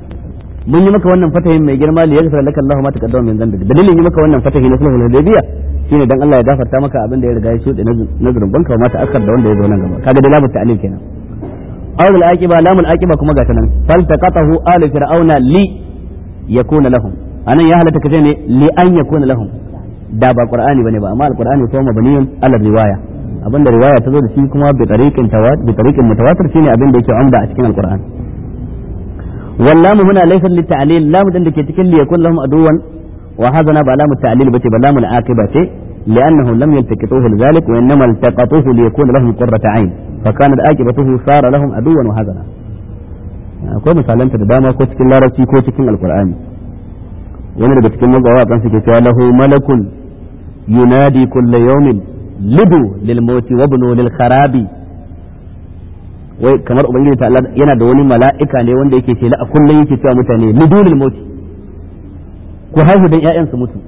Speaker 1: mun yi maka wannan fatahin mai girma li yaghfir laka Allahu ma taqaddama min dhanbik dalilin yi maka wannan fatahi na sulhul hudaybiya shine dan Allah ya gafarta maka abin da ya riga ya shuɗe na zurban ka ma ta akar da wanda ya zo nan gaba kaga da lamu ta'lil kenan aw al aqiba lamul aqiba kuma ga tanan fal taqatahu al fir'auna li yakuna lahum anan ya halatta kace ne li an yakuna lahum da ba qur'ani bane ba amma al qur'ani ko mabniyun ala riwaya abinda riwaya ta zo da shi kuma bi tariqin tawat bi tariqin mutawatir shine abin da yake amda a cikin al qur'ani واللام هنا ليس للتعليل لام دين دake cikin ليكون لهم عدوا وهذا با لام التعليل بتي بلام العاقبة لأنهم لم يلتقطوه لذلك وإنما التقطوه ليكون لهم قرة عين فكانت عاقبته صار لهم عدوا وهذا akwai misalan ta da dama ko cikin larabci ko cikin alkur'ani wani daga cikin magawa kan suke cewa lahu malakun yunadi kulla yawmin lidu lil mauti wa ibnu lil kharabi wai kamar ubangiji ta Allah yana da wani mala'ika ne wanda yake shela a kullum yake cewa mutane lidulil mauti ku haihu dan ƴaƴan su mutu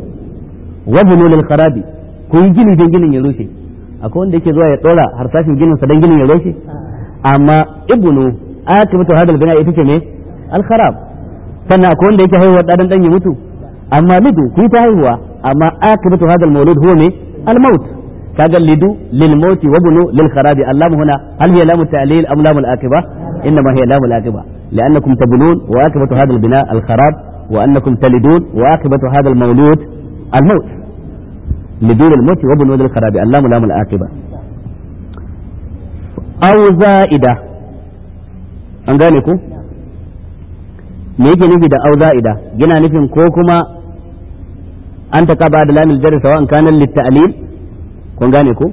Speaker 1: wa bunul kharabi ku yi gini dan ginin ya rushe akwai wanda yake zuwa ya dora harsashin ginin sa dan ginin ya rushe amma ibnu akibatu hadal bina ita ce ne al kharab sannan akwai wanda yake haihuwa dan dan ya mutu amma lidu ku yi ta haihuwa amma akibatu hadal maulud huwa ne al maut kaga lidu lil mauti wa bunu lil kharabi allamu huna hal hiya lamu ta'lil am lamu al aqiba inma hiya lamu al aqiba لأنكم تبنون وعاقبة هذا البناء الخراب وأنكم تلدون وعاقبة هذا المولود الموت لدون الموت وبنود الخراب اللام لام العاقبة أو زائدة an gane ku me yake nufi da au za'ida yana nufin ko kuma an ta kaba da lamil jarri sawa kana litta'lil kun gane ku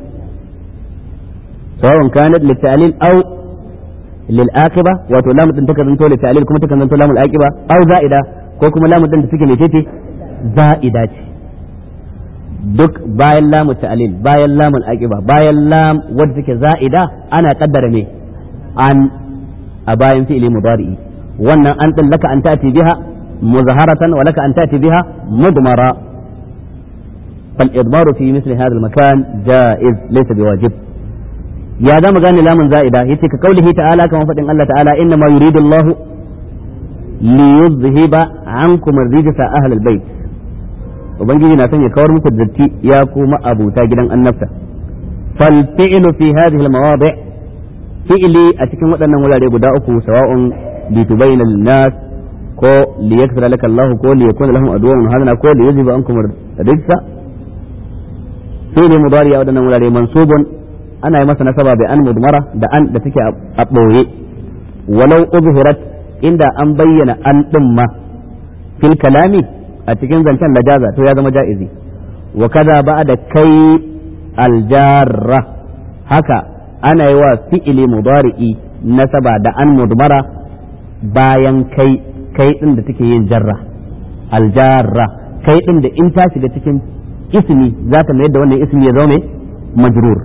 Speaker 1: sawa kana litta'lil au lil aqiba wato lamu din take zanto litta'lil kuma take zanto lamul aqiba au za'ida ko kuma lamu din da take mecece za'ida ce duk bayan lamu ta'lil bayan lamul aqiba bayan lam wadda take za'ida ana kaddara me an a bayan fi'ili mudari'i wannan an din laka an tati biha muzaharatan wa laka an tati biha mudmara fal idmaru fi misli hadha al makan jaiz laysa biwajib ya da magana lamun za'ida yace ka kaulihi ta'ala kamar fadin Allah ta'ala inna ma yuridu Allah li yuzhiba ankum ar-rijsa ahlal bait ubangiji na son ya kawar muku datti ya kuma abuta gidan annabta fal fi'lu fi hadhihi al-mawadi' fi'li a cikin waɗannan wurare guda uku sawa'un li tubayyana lin-nas ko li yakthara laka Allah ko li yakuna lahum adwan hadana ko li yuzhiba ankum ar-rijsa fi'li mudari a waɗannan wurare mansubun ana yi masa nasaba bi an mudmara da an da take a ɓoye walau uzhirat inda an bayyana an ɗin ma fil kalami a cikin zancen lajaza to ya zama ja'izi wa kaza ba da kai aljarra haka ana yi wa fi'ili mudari'i nasaba da an mudmara bayan kai kai ɗin da take yin jarra aljarra kai ɗin da in ta shiga cikin ismi za ta mayar da wannan ismi ya zama majrur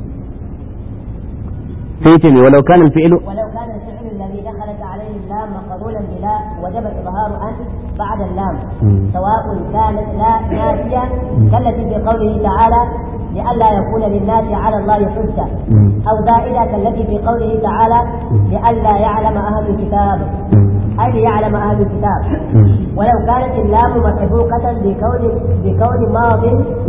Speaker 1: سيتم ولو كان الفعل
Speaker 2: ولو كان الفعل الذي دخلت عليه اللام مقرونا بلا وجب إظهار أن بعد اللام سواء كانت لا نافية كالتي في قوله تعالى لئلا يكون للناس على الله حجة أو زائدة كالتي في قوله تعالى لئلا يعلم أهل الكتاب أي ليعلم أهل الكتاب ولو كانت اللام مسبوقة بكون بكون ماض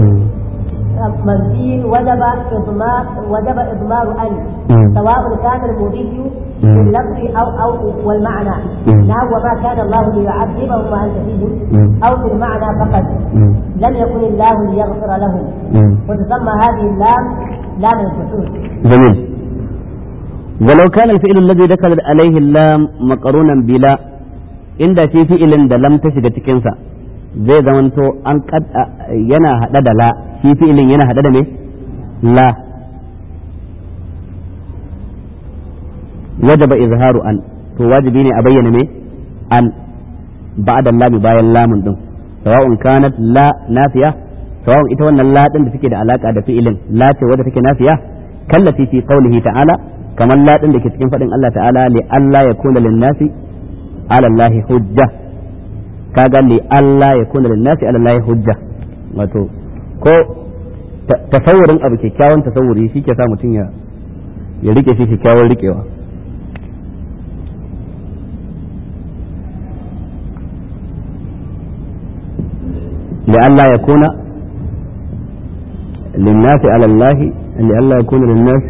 Speaker 2: منفي وجب إضمار وجب إضمار أن سواء كان المضي باللفظ أو أو والمعنى نعم وما كان الله ليعذبهم وأنت فيهم أو بالمعنى فقط لم يكن الله ليغفر لهم وتسمى هذه اللام لام الخصوص
Speaker 1: جميل ولو كان الفعل الذي دخلت عليه اللام مقرونا بلا inda shi fi'ilin da lam ta shiga cikinsa zai zamanto an yana haɗa da la shi fi'ilin yana haɗe da me la wajaba izharu an to wajibi ne a bayyana me an ba'da lami bayan lamun din sawa'un kanat la nafiya sawa'un ita wannan la din da take da alaka da fi'ilin la ce wadda take nafiya kallati fi qawlihi ta'ala kamar la din da ke cikin fadin Allah ta'ala li alla yakuna lin-nasi ala Allah hujja kaga li alla yakuna lin-nasi ala Allah hujja wato ko tasawurin abu kyakkyawan tasawuri shi ke sa mutum ya ya rike shi kyakkyawan rikewa لئلا يكون للناس على الله لئلا يكون للناس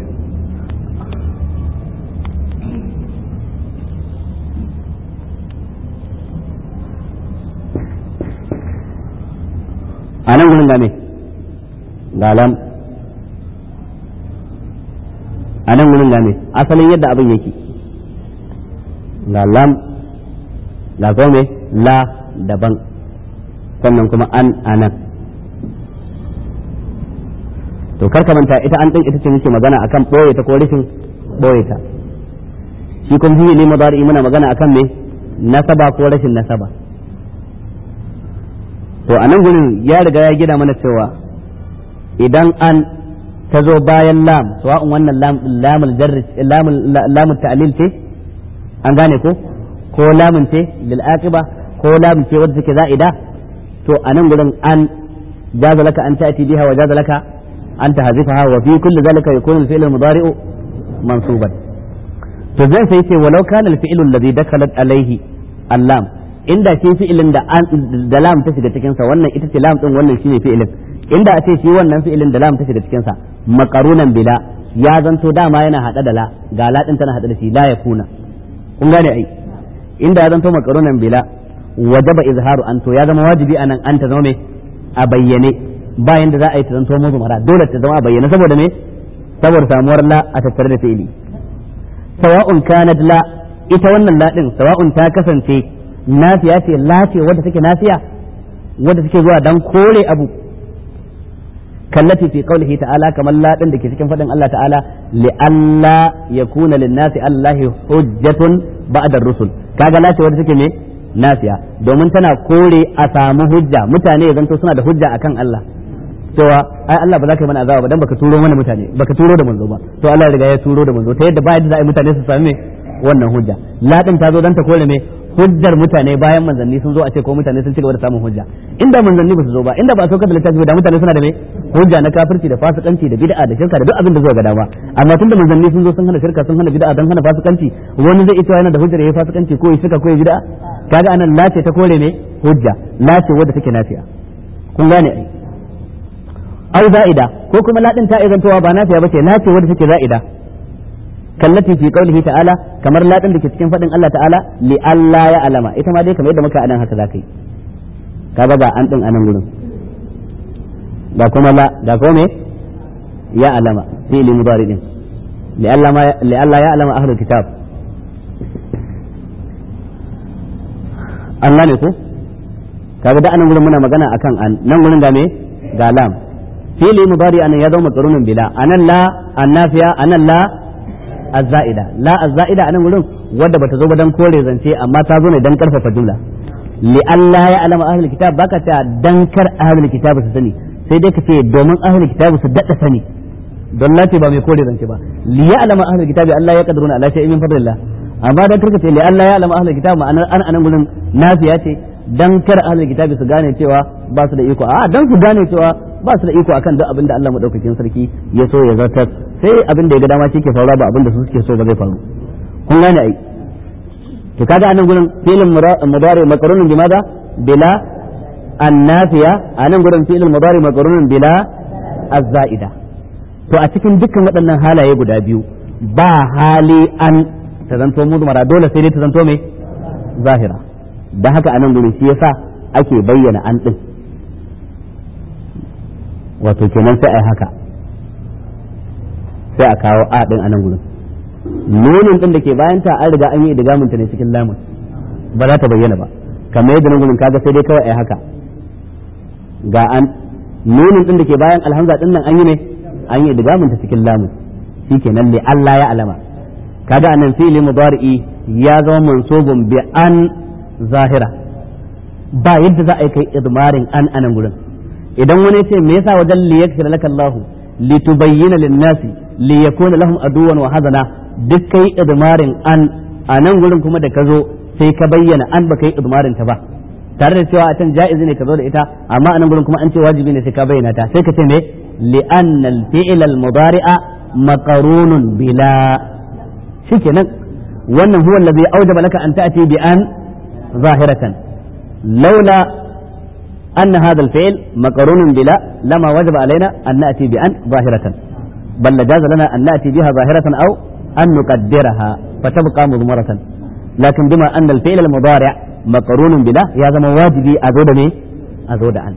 Speaker 1: أنا أقول لك ga lam a nan wurin game asalin yadda abin yake ga lam ga kome la daban sannan kuma an anan to karka manta ita an ɗin ita ce muke magana akan ɓoye ta ko rashin ɓoye ta shi kuma fiye ne mazari muna magana akan me nasaba ko rashin nasaba to a nan gurin ya riga ya gina mana cewa idan an ta zo bayan lam sawa'un wannan lamul jarri lamul ta'lil ce an gane ko ko lamun ce lil aqiba ko lamun ce wadda take za'ida to anan gurin an jaza laka an ta'ti biha wa jaza laka an tahzifaha wa fi kulli zalika yakunu al-fi'l al-mudari'u mansuban to zan sai ce walau kana al-fi'lu alladhi dakalat alayhi al-lam inda shi fi'ilin da da lam ta shiga cikin sa wannan ita ce lam din wannan shine fi'ilin inda a ce shi wannan fi'ilin da lam ta shiga cikin sa maqarunan bila ya zanto dama yana hada da la ga la din tana hada da shi la yakuna kun gane ai inda ya zanto maqarunan bila wajaba izharu an to ya zama wajibi anan an ta zama me a bayyane bayan da za a yi ta zanto muzmara dole ta zama a bayyane saboda me saboda samuwar la a tattare da fi'ili sawa'un kanat la ita wannan la din sawa'un ta kasance nafiya ce la ce wadda take nafiya wadda take zuwa dan kore abu kallati fi qawlihi ta'ala kamar la din dake cikin fadin Allah ta'ala li alla yakuna lin nasi allahi hujjatun ba'da ar-rusul kaga la ce wadda take me nafiya domin tana kore a samu hujja mutane ya zanto suna da hujja akan Allah cewa ai Allah ba za ka yi mana azaba ba dan baka turo mana mutane baka turo da manzo ba to Allah ya riga ya turo da manzo ta yadda ba yadda za a yi mutane su sami wannan hujja la din ta zo dan ta kore me hujjar mutane bayan manzanni sun zo a ce ko mutane sun ci gaba da samun hujja inda manzanni ba su zo ba inda ba a saukar da littafi ba da mutane suna da me hujja na kafirci da fasikanci da bid'a da shirka da duk abin da zuwa ga dama amma tunda manzanni sun zo sun hana shirka sun hana bid'a dan hana fasikanci wani zai ita yana da hujjar yayi fasikanci ko ya shirka ko ya bid'a kaga anan la ce ta kore ne hujja la ce wadda take nafiya kun gane ai au za'ida ko kuma la din ta izantowa ba nafiya bace la ce wadda take za'ida kallati fi qawlihi ta'ala kamar la din da ke cikin fadin Allah ta'ala li alla ya alama ita ma dai kamar yadda muka anan haka zaka yi kaga ga an din anan gurin ga kuma la ga kuma me ya alama fi'li mudari din li alla ma li alla ya alama ahlul kitab Allah ne ko kaga da anan gurin muna magana akan an nan gurin ga me ga lam fi'li mudari anan ya zama maqrunun bila anan la annafiya anan la azza'ida la azza'ida anan gurin wadda bata zo ba dan kore zance amma ta zo ne dan karfafa jumla li Allah ya alama ahlul kitab baka ta dan kar ahlul kitab su sani sai dai ka ce domin ahlul kitab su dada sani don lati ba mai kore zance ba li ya alama ahlul kitab Allah ya kadruna ala shay'in min fadlillah amma dan karka ce li Allah ya alama ahlul kitab ma'anar an anan gurin nafiya ce dan kar ahlul kitab su gane cewa ba su da iko a dan su gane cewa ba su da iko akan duk abin da Allah madaukakin sarki ya so ya zartar sai abin da ya ga dama shi ke faruwa ba abin da su suke so ba zai faru kun gane ai to kaga anan gurin filin mudari makarunun bi maza bila annafiya anan gurin filin mudari makarunun bila azzaida to a cikin dukkan waɗannan halaye guda biyu ba hali an ta zanto mudmara dole sai dai ta zanto mai zahira da haka anan gurin shi yasa ake bayyana an din wato kenan sai ai haka sai a kawo a din anan gurin nunin din da ke bayan ta an riga an yi idgamin ta ne cikin lamun ba za ta bayyana ba kamar yadda nan gurin kaga sai dai kawai ai haka ga an nunin din da ke bayan alhamza din nan an yi ne an yi idgamin ta cikin lamun shikenan li Allah ya alama kaga anan fi'li mudari'i ya zama mansubun bi an zahira ba yadda za a yi kai idmarin an anan gurin idan wani ce me yasa wajen li yakfir laka Allah li tubayyana lin-nasi li yakuna lahum aduwan wa hazana duk kai idmarin an a nan gurin kuma da ka zo sai ka bayyana an baka yi idmarin ta ba tare da cewa a can ja'izi ne ka zo da ita amma a nan gurin kuma an ce wajibi ne sai ka bayyana ta sai ka ce me li anna al-fi'l al-mudari'a maqrunun bila shikenan wannan huwa allazi awjaba laka an ta'ti bi an zahiratan laula أن هذا الفعل مقرون بلا لما وجب علينا أن نأتي بأن ظاهرة بل لجاز لنا أن نأتي بها ظاهرة أو أن نقدرها فتبقى مضمرة لكن بما أن الفعل المضارع مقرون بلا يا زما واجبي أزود مي أزود عن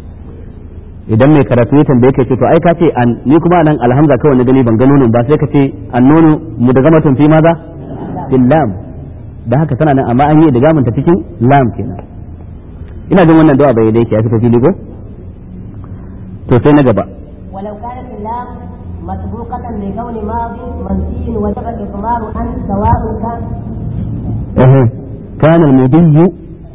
Speaker 1: idan mai karatu ya tambaye ka ce to ai ka ce an ni kuma nan alhamza kawai na gani ban ga nonon ba sai ka ce an nono mu da gamatun fi maza fil lam da haka tana nan amma an yi da gamanta cikin lam kenan ina jin wannan dawa bai da yake ya fita fili ko to sai na gaba
Speaker 2: ولو كانت اللام مسبوقة بكون ماضي منفي وجب الإضمار أن سواء كان
Speaker 1: اها كان المضي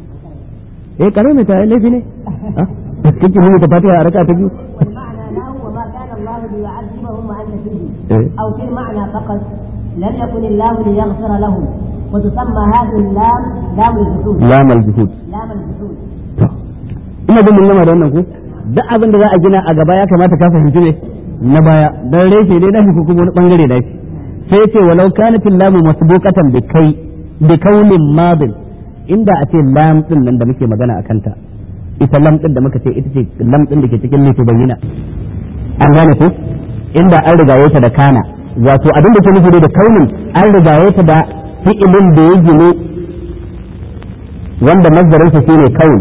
Speaker 1: ايه كلمة ليش ne kike mun ta fatiha a raka ta biyu
Speaker 2: والمعنى له وما كان الله ليعذبهم وأنت فيه
Speaker 1: إيه.
Speaker 2: أو في المعنى فقط لم يكن الله ليغفر لهم وتسمى هذه اللام لام الجحود
Speaker 1: lam al-juhud
Speaker 2: لام الجحود
Speaker 1: ina jin mun gama da wannan ko duk abin da za a gina a gaba ya kamata ka fahimci ne na baya dan reshe dai nashi ko kuma wani bangare da shi sai ce walau kanat lamu masbuqatan bi kai bi kaunin madin inda a ce lam din nan da muke magana a kanta ita lam din da muka ce ita ce lam din da ke cikin nufi bayyana an gane ko inda an rigaye ta da kana wato abin da ke nufi da kaunin an rigaye ta da fi'ilin da ya gine wanda mazdarinsa shine kaun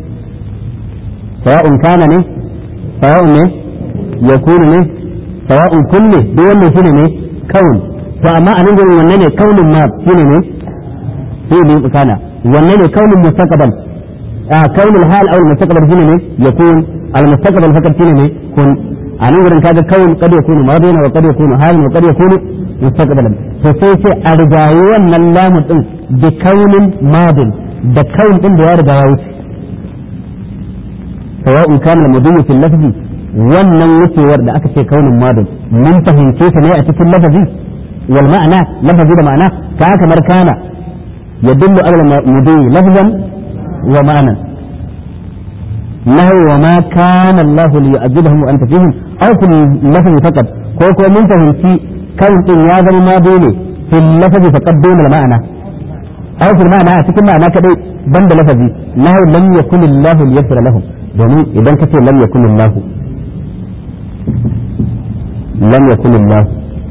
Speaker 1: sawa'un kana ne sawa'un ne yakunu ne sawa'un kunne duk wannan shine ne kaun to amma a nan gurin wanne ne kaunin ma shine ne fi'ilin kana wanne ne kaunin mustaqbal a kaunin hal aw mustaqbal shine ne yakun al mustaqbal fakat shine ne kun a nan gurin kaga kaun kad yakunu madina wa kad yakunu hal wa kad yakunu mustaqbalan to sai ce a rigayi wannan lamu din bi kaunin madin da kaun din da ya riga ya wuce sawa'un kana al-mudhi fi lafzi wannan wucewar da aka ce kaunin madin mun fahimce ta ne a cikin lafazi wal ma'ana lafazi da ma'ana ka kamar kana yadullu ala al-mudhi lafzan wa ma'anan nahu wa ma kana Allah li yu'adhibahum wa anta fihim aw fil lafzi faqat ko ko mun fahimci kan din ya zama madi ne fil lafzi faqat dun al-ma'ana aw fil ma'ana a cikin ma'ana kadai banda lafazi nahu lam yakun Allah liyaghfir lahum domin idan kace lam yakun Allah lam yakun Allah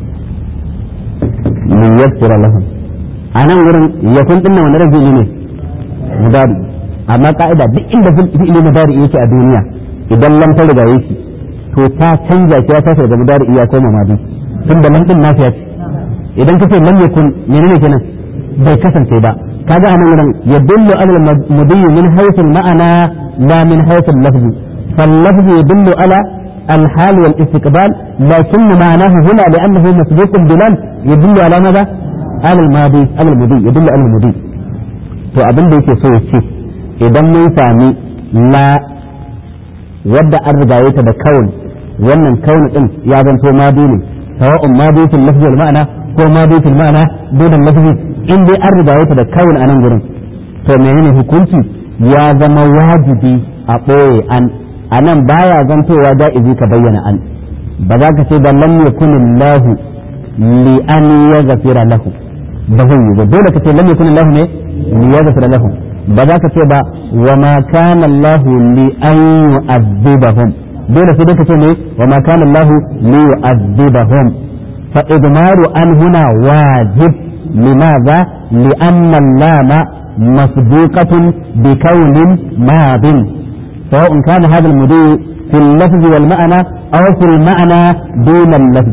Speaker 1: liyaghfir lahum anan wurin yakun din nan wani rajuli ne mudari amma ka'ida duk inda fi'ili mudari yake a duniya idan lam ta riga yake to ta canja shi ya tashi daga mudari iya koma madi tunda lam din nafiya ce idan kace lam yakun menene kenan bai kasance ba kaga anan wurin yadullu ala al-mudi min haythu al-ma'ana la min haythu al-lafz فاللفظ يدل على الحال والاستقبال لكن معناه هنا لأنه مسبوق بلم يدل على ماذا؟ على الماضي على المضي يدل على المضي to abin da yake so ya ce idan mun sami la wadda an rigaye ta da kawun wannan kawun din ya zanto madi ne sawa'un madi fil lafzi wal ma'ana ko madi fil ma'ana dole lafzi in dai an rigaye ta da kawun a nan gurin to menene hukunci ya zama wajibi a ɓoye an a nan baya zantowa da'izi ka bayyana an ba za ka ce ba lam yakun Allah li an yaghfira lahu ba zai yi ba dole ka ce lam yakun Allah ne li yaghfira lahu ba za ka ce ba wa ma kana Allah li an yu'adhibahum dole sai ka ce ne wa ma kana Allah li yu'adhibahum fa idmaru an huna wajib limadha li anna allama masbuqatun bi kaunin madin سواء كان هذا المضي في اللفظ والمعنى أو في المعنى دون اللفظ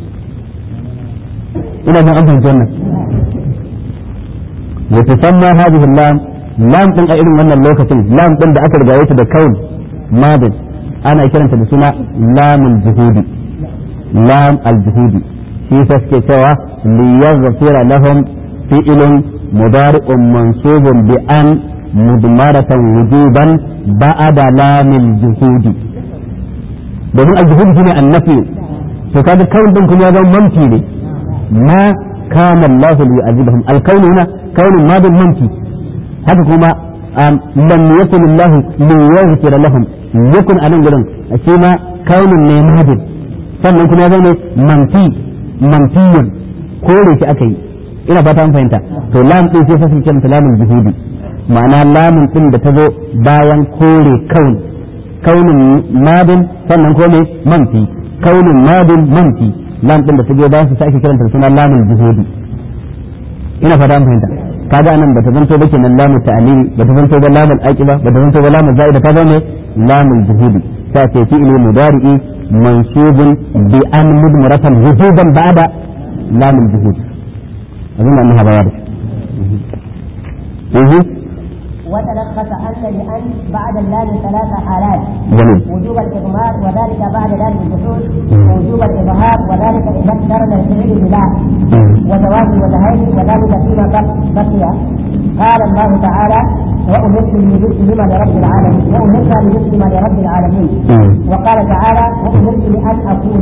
Speaker 1: إلى ما أنت الجنة وتسمى هذه اللام لام ɗin a irin wannan lokacin lam ɗin da aka rigaye ta da kaun madin ana kiranta da suna lamul juhudi lam al-juhudi shi sa suke cewa li yaghfira lahum fi'lun mudari'un mansubun bi an mudmaratan wujuban ba'da lamil juhudi domin al-juhudi shine annafi to kaga kaun din kuma ya zama manfi ne ma kana Allah li yu'adhibahum al-kawn huna kaunun madin manfi haka kuma lam yakun Allah li yaghfir lahum yakun anan gurin shi ma kaunun ne madin sannan kuma ya zama manfi manfiyan kore shi aka yi ina fata an fahimta to lam din sai fasin kiranta lamul juhudi ma'ana lamun din da ta zo bayan kore kaun kaunin madin sannan ko ne manfi kaunin madin manfi lam din da ta zo bayan su sai ake kiranta suna lamun juhudi ina fata an fahimta kaga anan bata zanto ba kenan lamun ta'lili bata zanto ba lamun aqiba bata zanto ba lamun zaida ta zama lamun juhudi ta ce fi'li mudari'i mansubun bi an mudmaratan wujuban ba'da lamun juhudi azun annaha bayani
Speaker 3: وتلخص أن لأن بعد اللام ثلاث حالات
Speaker 1: جميل
Speaker 3: وجوب الإضمار وذلك بعد لام الجحود ووجوب الإظهار وذلك إذا اقترن الفعل بلا وجواز الوجهين وذلك فيما بق- بقي قال الله تعالى وأمرت لمسلم لرب العالمين وأمرت لمسلم لرب العالمين وقال تعالى وأمرت لأن أكون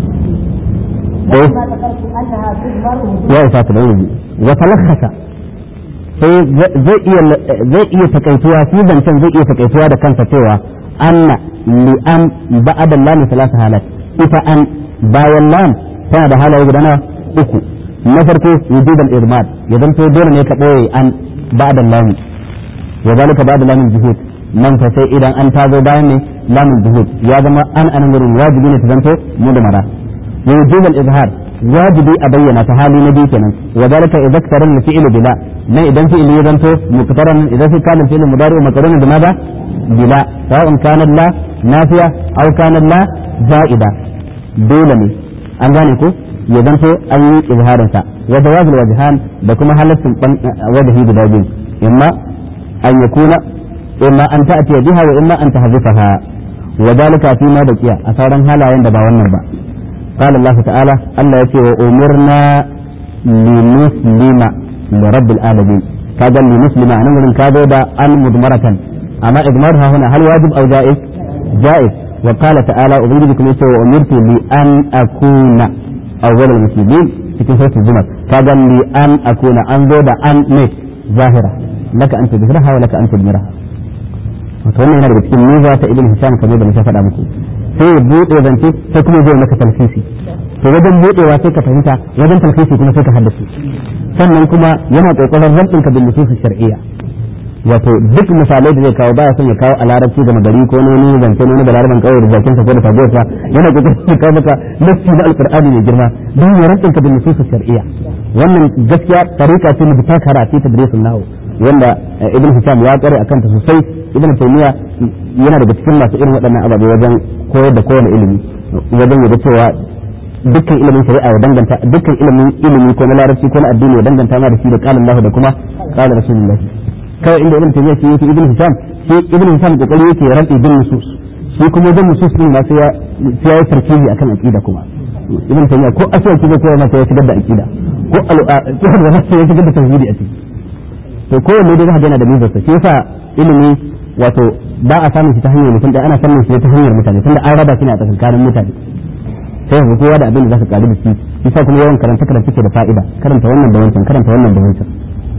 Speaker 3: ولما ذكرت أنها تجبر وجوب
Speaker 1: ya isa ta bayyana wa talakhasa sai zai iya zai iya takaituwa shi zancen zai iya takaituwa da kansa cewa anna li an ba'da lam salasa halat ita an bayan lam tana da halaye guda nawa uku na farko wujudan irmad ya zanto dole ne ka boye an ba'da lam wa zalika ba'da lam juhud nan fa sai idan an tazo bayan ne lam juhud ya zama an anan gurin wajibi ne ta zanto mu da mara ووجوب الإظهار واجبي أبين فهالي نبي كنا وذلك إذا اقترن الفعل بلا ما إذا فعل يذنته مقترن إذا في كان الفعل المضارع مقترن بماذا؟ بلا سواء كان لا نافية أو كان لا زائدة دولني أن ذلك يذنته أي إظهار وجواز الوجهان بكما هلت وجهه بداجين إما أن يكون إما أن تأتي بها وإما أن تحذفها وذلك فيما بقي أثارا هلا عند باونا با قال الله تعالى الله يتي وأمرنا لنسلم لرب العالمين كذا لنسلم أنا من كذا دا أن مضمرة أما إضمارها هنا هل واجب أو جائز جائز وقال تعالى أبنجدكم يتي وأمرت لأن أكون أول المسلمين في سورة الزمر كذا لأن أكون أنظر أن ميت ظاهرة لك أن تظهرها ولك أن تدمرها وتوانا هنا daga cikin niza ta ibn hisham kamar da muka faɗa muku sai ya buɗe zance sai kuma zai maka talfisi to wajen buɗewa sai ka fahimta wajen talfisi kuma sai ka haddace sannan kuma yana kokarin rabin ka bin nusus shar'iyya wato duk misalai da zai kawo baya son ya kawo a larabci da magari ko wani zance ne da laraban kawai da zakin sa ko da tabbata yana kokarin ya kawo maka nassi na alqur'ani mai girma don ya rabin ka bin nusus shar'iyya wannan gaskiya tarika ce mu ta karatu tadrisun nahu wanda ibn hisham ya kware akan ta sosai ibn taymiya yana daga cikin masu irin waɗannan ababe wajen koyar da kowane ilimi wajen yadda cewa dukkan ilimin shari'a ya danganta dukkan ilimin ilimi ko na larabci ko na addini ya danganta ma da shi da qala Allah da kuma qala rasulullahi kawai inda ibn taymiya shi yake ibn hisham shi ibn hisham kokari yake rabi bin nusus shi kuma wajen nusus din ma sai ya sai ya tarkibi akan aqida kuma ibn taymiya ko asali kiba ko ma sai ya shigar da aqida ko al'a ko da sai ya shigar da tauhidi a ciki to kowanne dai zaka yana da mizarsa shi yasa ilimi wato ba a samun shi ta hanyar mutum da ana samun shi ta hanyar mutane tunda an raba shi ne a tsakankanin mutane sai ga kowa da abin da zaka karu da shi yasa kuma yawan karanta karanta ke da fa'ida karanta wannan da wancan karanta wannan da wancan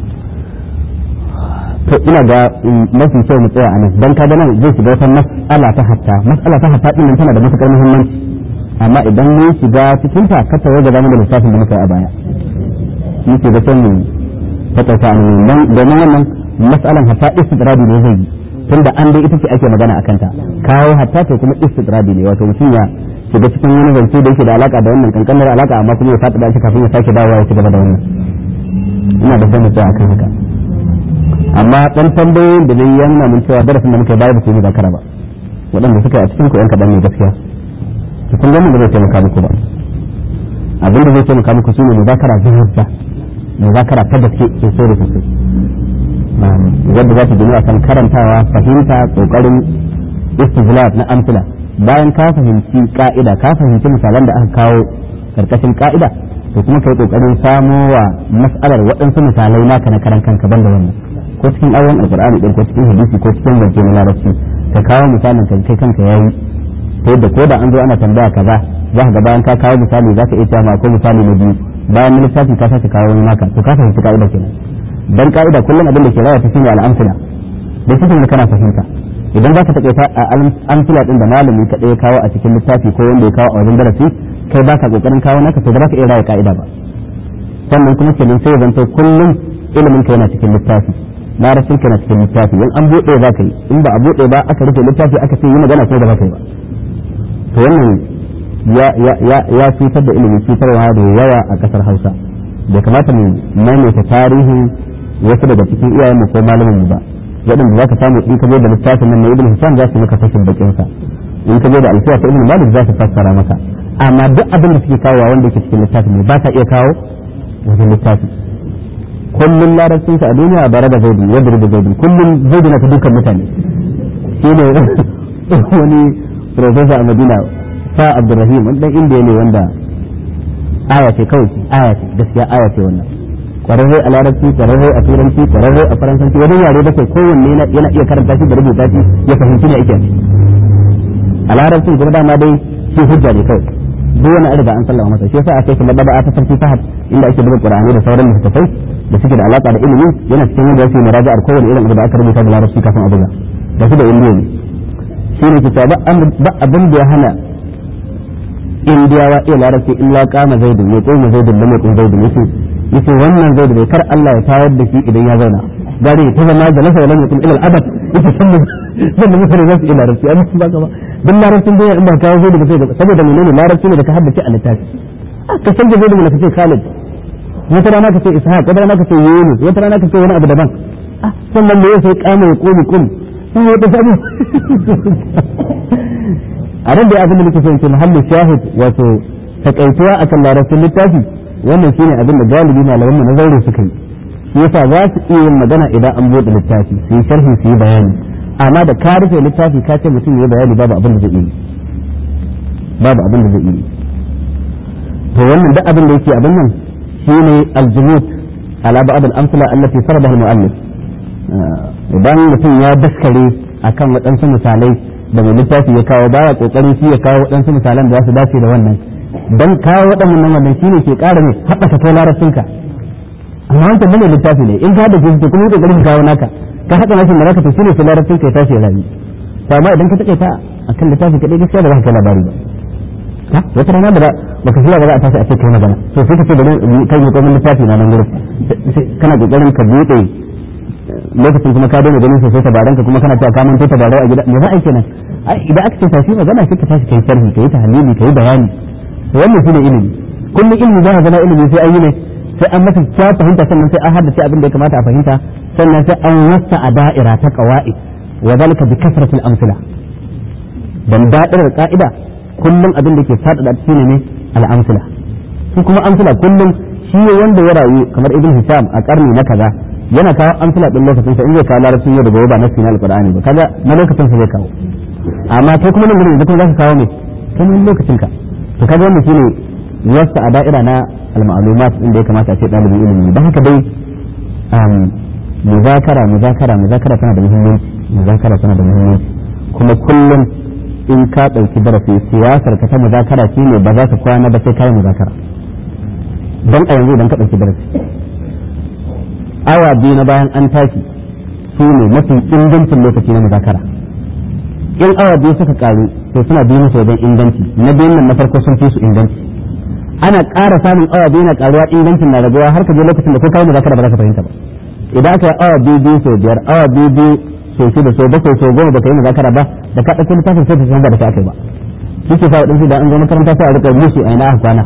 Speaker 1: to ina ga mafi kyau mu tsaya a nan dan kaga nan zai shiga wata mas'ala ta hatta mas'ala ta hatta din nan tana da matukar muhimmanci amma idan mun shiga cikin ta ka tawo ga zamu da lissafin da muka yi a baya muke ga sai mu taƙaita a nan domin wannan mas'alan hatta istidradi ne zai yi tunda an dai ita ce ake magana akan ta kawo hatta to kuma istidradi ne wato mutum ya shiga cikin wani zance da yake da alaka da wannan kankanar alaka amma kuma ya fada da shi kafin ya sake dawowa ya ci gaba da wannan ina da sani tsaya akan haka amma dan tambayoyin da dai ya nuna mun cewa darasin da muka bayar da su ne ba kara ba waɗanda suka yi a cikin ku yan kaɗan ne gaskiya to kun gani da zai taimaka muku ba abin da zai taimaka muku shine muzakara zuhurta muzakara ta gaske sosai da sosai wadda za ta gini akan karantawa fahimta kokarin istijlab na amsila bayan ka fahimci ka'ida ka fahimci misalan da aka kawo karkashin ka'ida to kuma kai kokarin samo wa mas'alar waɗansu misalai naka na karan kanka banda wannan ko cikin ayoyin alqur'ani din ko cikin hadisi ko cikin zance na larabci ka kawo misalin ka kai kanka yayi ta yadda ko da an zo ana tambaya kaza za ka ga bayan ka kawo misali za ka iya cewa ko misali na biyu bayan lissafi ka sake kawo wani naka to ka fahimci ka'ida kenan dan ka'ida kullum abin da ke rawa ta shine al'amsila da cikin da kana fahimta idan za ka taƙaita a amsila din da malami ka ɗaya kawo a cikin littafi ko wanda ya kawo a wajen darasi kai baka kokarin kawo naka to ba za ka iya rawa ka'ida ba sannan kuma kenan sai zanto kullum ilimin ka yana cikin littafi larabcin ka yana cikin littafi in an buɗe za ka yi in ba a buɗe ba aka rufe littafi aka ce yi magana ko da ba ka yi ba to wannan ya cutar da ilimi cutarwa da yawa a kasar hausa da kamata mu maimaita tarihin wasu daga cikin iyayenmu ko malamin mu ba waɗanda za ka samu in ka je da littafin nan na ibn hisham za su maka fashin bakin sa in ka je da alfiya ta ibn malik za su fassara maka amma duk abin da suke kawowa wanda yake cikin littafin ne ba ta iya kawo wajen littafi kullum larabcin sa a duniya bare da zaidu wadda da zaidu kullum zaidu na ta dukkan mutane shine wani professor a madina sa abdurrahim wani dan indiya ne wanda aya ce kawai aya ce gaskiya aya ce wannan kwararre a larabci kwararre a turanci kwararre a faransanci wajen yare bakwai kowanne yana iya karanta shi da rubuta shi ya fahimci ne ake a larabcin kuma dama dai shi hujja ne kawai duk wani arba an sallama masa shi yasa aka yi madaba ta sarki fahad inda ake buga qur'ani da sauran littattafai da suke da alaka da ilimi yana cikin wanda yake muraja'ar kowane irin abu da aka rubuta da larabci kafin a buga da su da indiya ne shi ne kita ba abin da ya hana indiyawa iya larabci illa kama zaidun ya koma zaidun da mai kun zaidun yace yace wannan zaidu bai kar Allah ya tayar da shi idan ya zauna gare ta zama da lasa wala mutum ila al-abad yace sannan sannan mutane za su iya larabci amma ba ka ba dan larabcin da in ba kawo zaidu ba sai ga saboda menene larabci ne da ka haddace a littafi ka san da zaidu ne ka ce Khalid wata rana ka ce Ishaq wata rana ka ce Yunus wata rana ka ce wani abu daban sannan me yasa kama ya komi kum sai ya tafi a ran da abin da nake son ce muhallin shahid wato takaituwa akan larabcin littafi wannan shine abin da galibi malaman mu na zaure suka yi shi yasa za su iya yin magana idan an bude littafi su yi sharhi su yi bayani amma da ka rufe littafi ka ce mutum ya bayani babu abin da zai yi babu abin da zai yi to wannan duk abin da yake abin nan shine aljumut ala ba'd al-amsala allati saradaha al-mu'allif idan mutum ya daskare akan waɗansu misalai da mai littafi ya kawo baya kokarin shi ya kawo waɗansu misalan da za su dace da wannan dan kawo waɗannan wannan shine ke ƙara ne haɓaka kai larabcinka amma wancan bane littafi ne in ka da shi kuma kokarin ka kawo naka ka haɗa nashin da zaka to shine sai larabcinka ya tashi ya rabi to amma idan ka take ta akan littafi kadai gaskiya ba za ka kai labari ba ha wata rana da baka shirya ba za a tashi a ce kai magana to sai ka ce bari kai ne komai littafi na nan gurin kana kokarin ka bude lokacin kuma ka daina ganin sosai tabaran ka kuma kana cewa ka manto tabarau a gida me za a yi kenan idan aka ce tashi magana sai ka tashi kai sharhi kai tahlili kai bayani to wannan shine ilimi kullum ilimi za ka zama ilimi sai an yi ne sai an masa kya fahimta sannan sai an haddace abin da ya kamata a fahimta sannan sai an wasa a da'ira ta qawaid wa zalika bi kasratil amsila dan da'irar ka'ida kullum abin da ke fadada shine ne al-amsila su kuma amsila kullum shi wanda ya rayu kamar ibn hisham a karni na kaza yana kawo amsila din lokacin sa in zai kawo larabcin yau da gobe ba na sinal qur'ani ba kaga na lokacin sa zai kawo amma kai kuma nan gurin da kuma zaka kawo ne kuma lokacin ka to kaga wannan shine wasta a da'ira na al-ma'lumat inda ya kamata a ce dalibin ilimi don haka dai muzakara muzakara muzakara tana da muhimmanci muzakara tana da muhimmanci kuma kullum in ka ɗauki darasi siyasar ka ta muzakara shine ba za ka kwana ba sai kai muzakara don a yanzu idan ka ɗauki darasi awa biyu na bayan an tashi su ne mafi ingancin lokaci na muzakara in awa biyu suka karu to suna biyu musu wajen inganci na biyun nan na farko sun fi su inganci ana ƙara samun awa biyu na karuwa ingancin na raguwa har ka je lokacin da ko kai muzakara ba za ka fahimta ba idan aka yi awa biyu biyu sau biyar awa biyu biyu sau shida sau bakwai sau goma baka yi muzakara ba da ka ɗauki littafin sai ka san ba da ka aka yi ba shi ke sa waɗansu da an zo makaranta sai a rika musu a ina aka kwana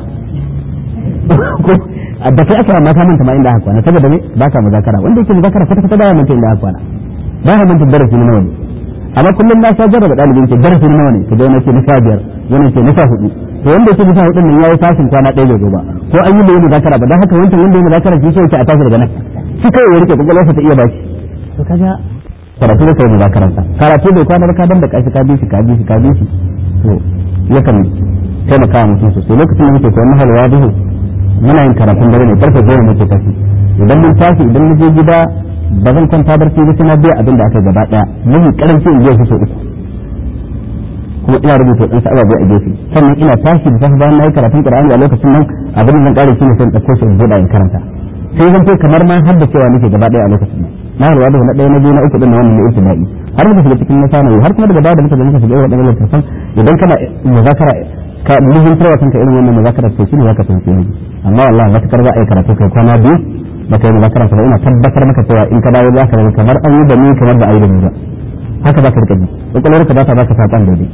Speaker 1: da kai aka ma ka manta ma inda aka kwana saboda me ba ka muzakara wanda yake muzakara kwata kwata ba ya manta inda aka kwana ba ya manta darasi na nawa ne amma kullum na sha jarraba ɗalibin ke darasi na nawa ne ka ga wani ke na sha biyar wani ke na sha hudu to wanda yake na sha hudu nan yayi fashin kwana ɗaya bai zo ba ko an yi da yi muzakara ba dan haka wancan wanda ya muzakara shi yake a tashi daga nan shi kai ya rike kokolwarsa ta iya bashi to kaga karatu da kai muzakaransa karatu bai kwana ba ka dan da kashi ka bi shi ka bi shi ka bi shi to yakan taimaka wa mutum sosai lokacin da muke koyon nahal wadihu muna yin karatun dare ne karfe goma muke tafi idan mun tashi idan mun je gida ba zan kwanta barci ba sai na biya abin da aka gaba daya mun karanci in je su so uku kuma ina rubuta dan sa'aba biyu a gefe sannan ina tashi da safe bayan na yi karatun qur'ani a lokacin nan abin da zan kare shi ne sai in dauko shi in buɗa in karanta sai zan ce kamar ma har da cewa nake gaba daya a lokacin nan na ruwa da na ɗaya na biyu na uku din na wannan na ibtida'i har muka shiga cikin nasana har kuma daga baya da muka zo muka shiga wadannan littafan idan kana muzakara ka muhimmantar wa kanka irin wannan muzakara to shine zaka tantance ne amma wallahi matakar za a yi karatu kai kwana biyu ba kai muzakara ba ina tabbatar maka cewa in ka dawo za ka zama kamar an yi da ni kamar da a yi da ni ba haka za ka rika ji kwakwalwarka ba ta baka saƙon daidai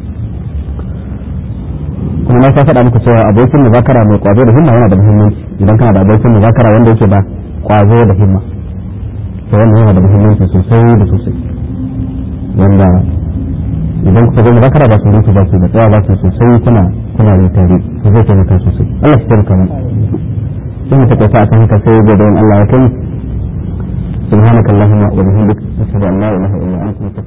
Speaker 1: kuma na sa faɗa muku cewa abokin muzakara mai kwazo da himma yana da muhimmanci idan kana da abokin muzakara wanda yake da kwazo da himma to wannan yana da muhimmanci sosai da sosai wanda idan kuka zo muzakara ba su rufe ba su da tsaya ba su sosai kuna kuna da tare to zai taimaka sosai Allah shi taimaka mu sai mu taƙaita akan haka sai gobe in Allah ya kai سبحانك اللهم وبحمدك أشهد أن لا إله إلا أنت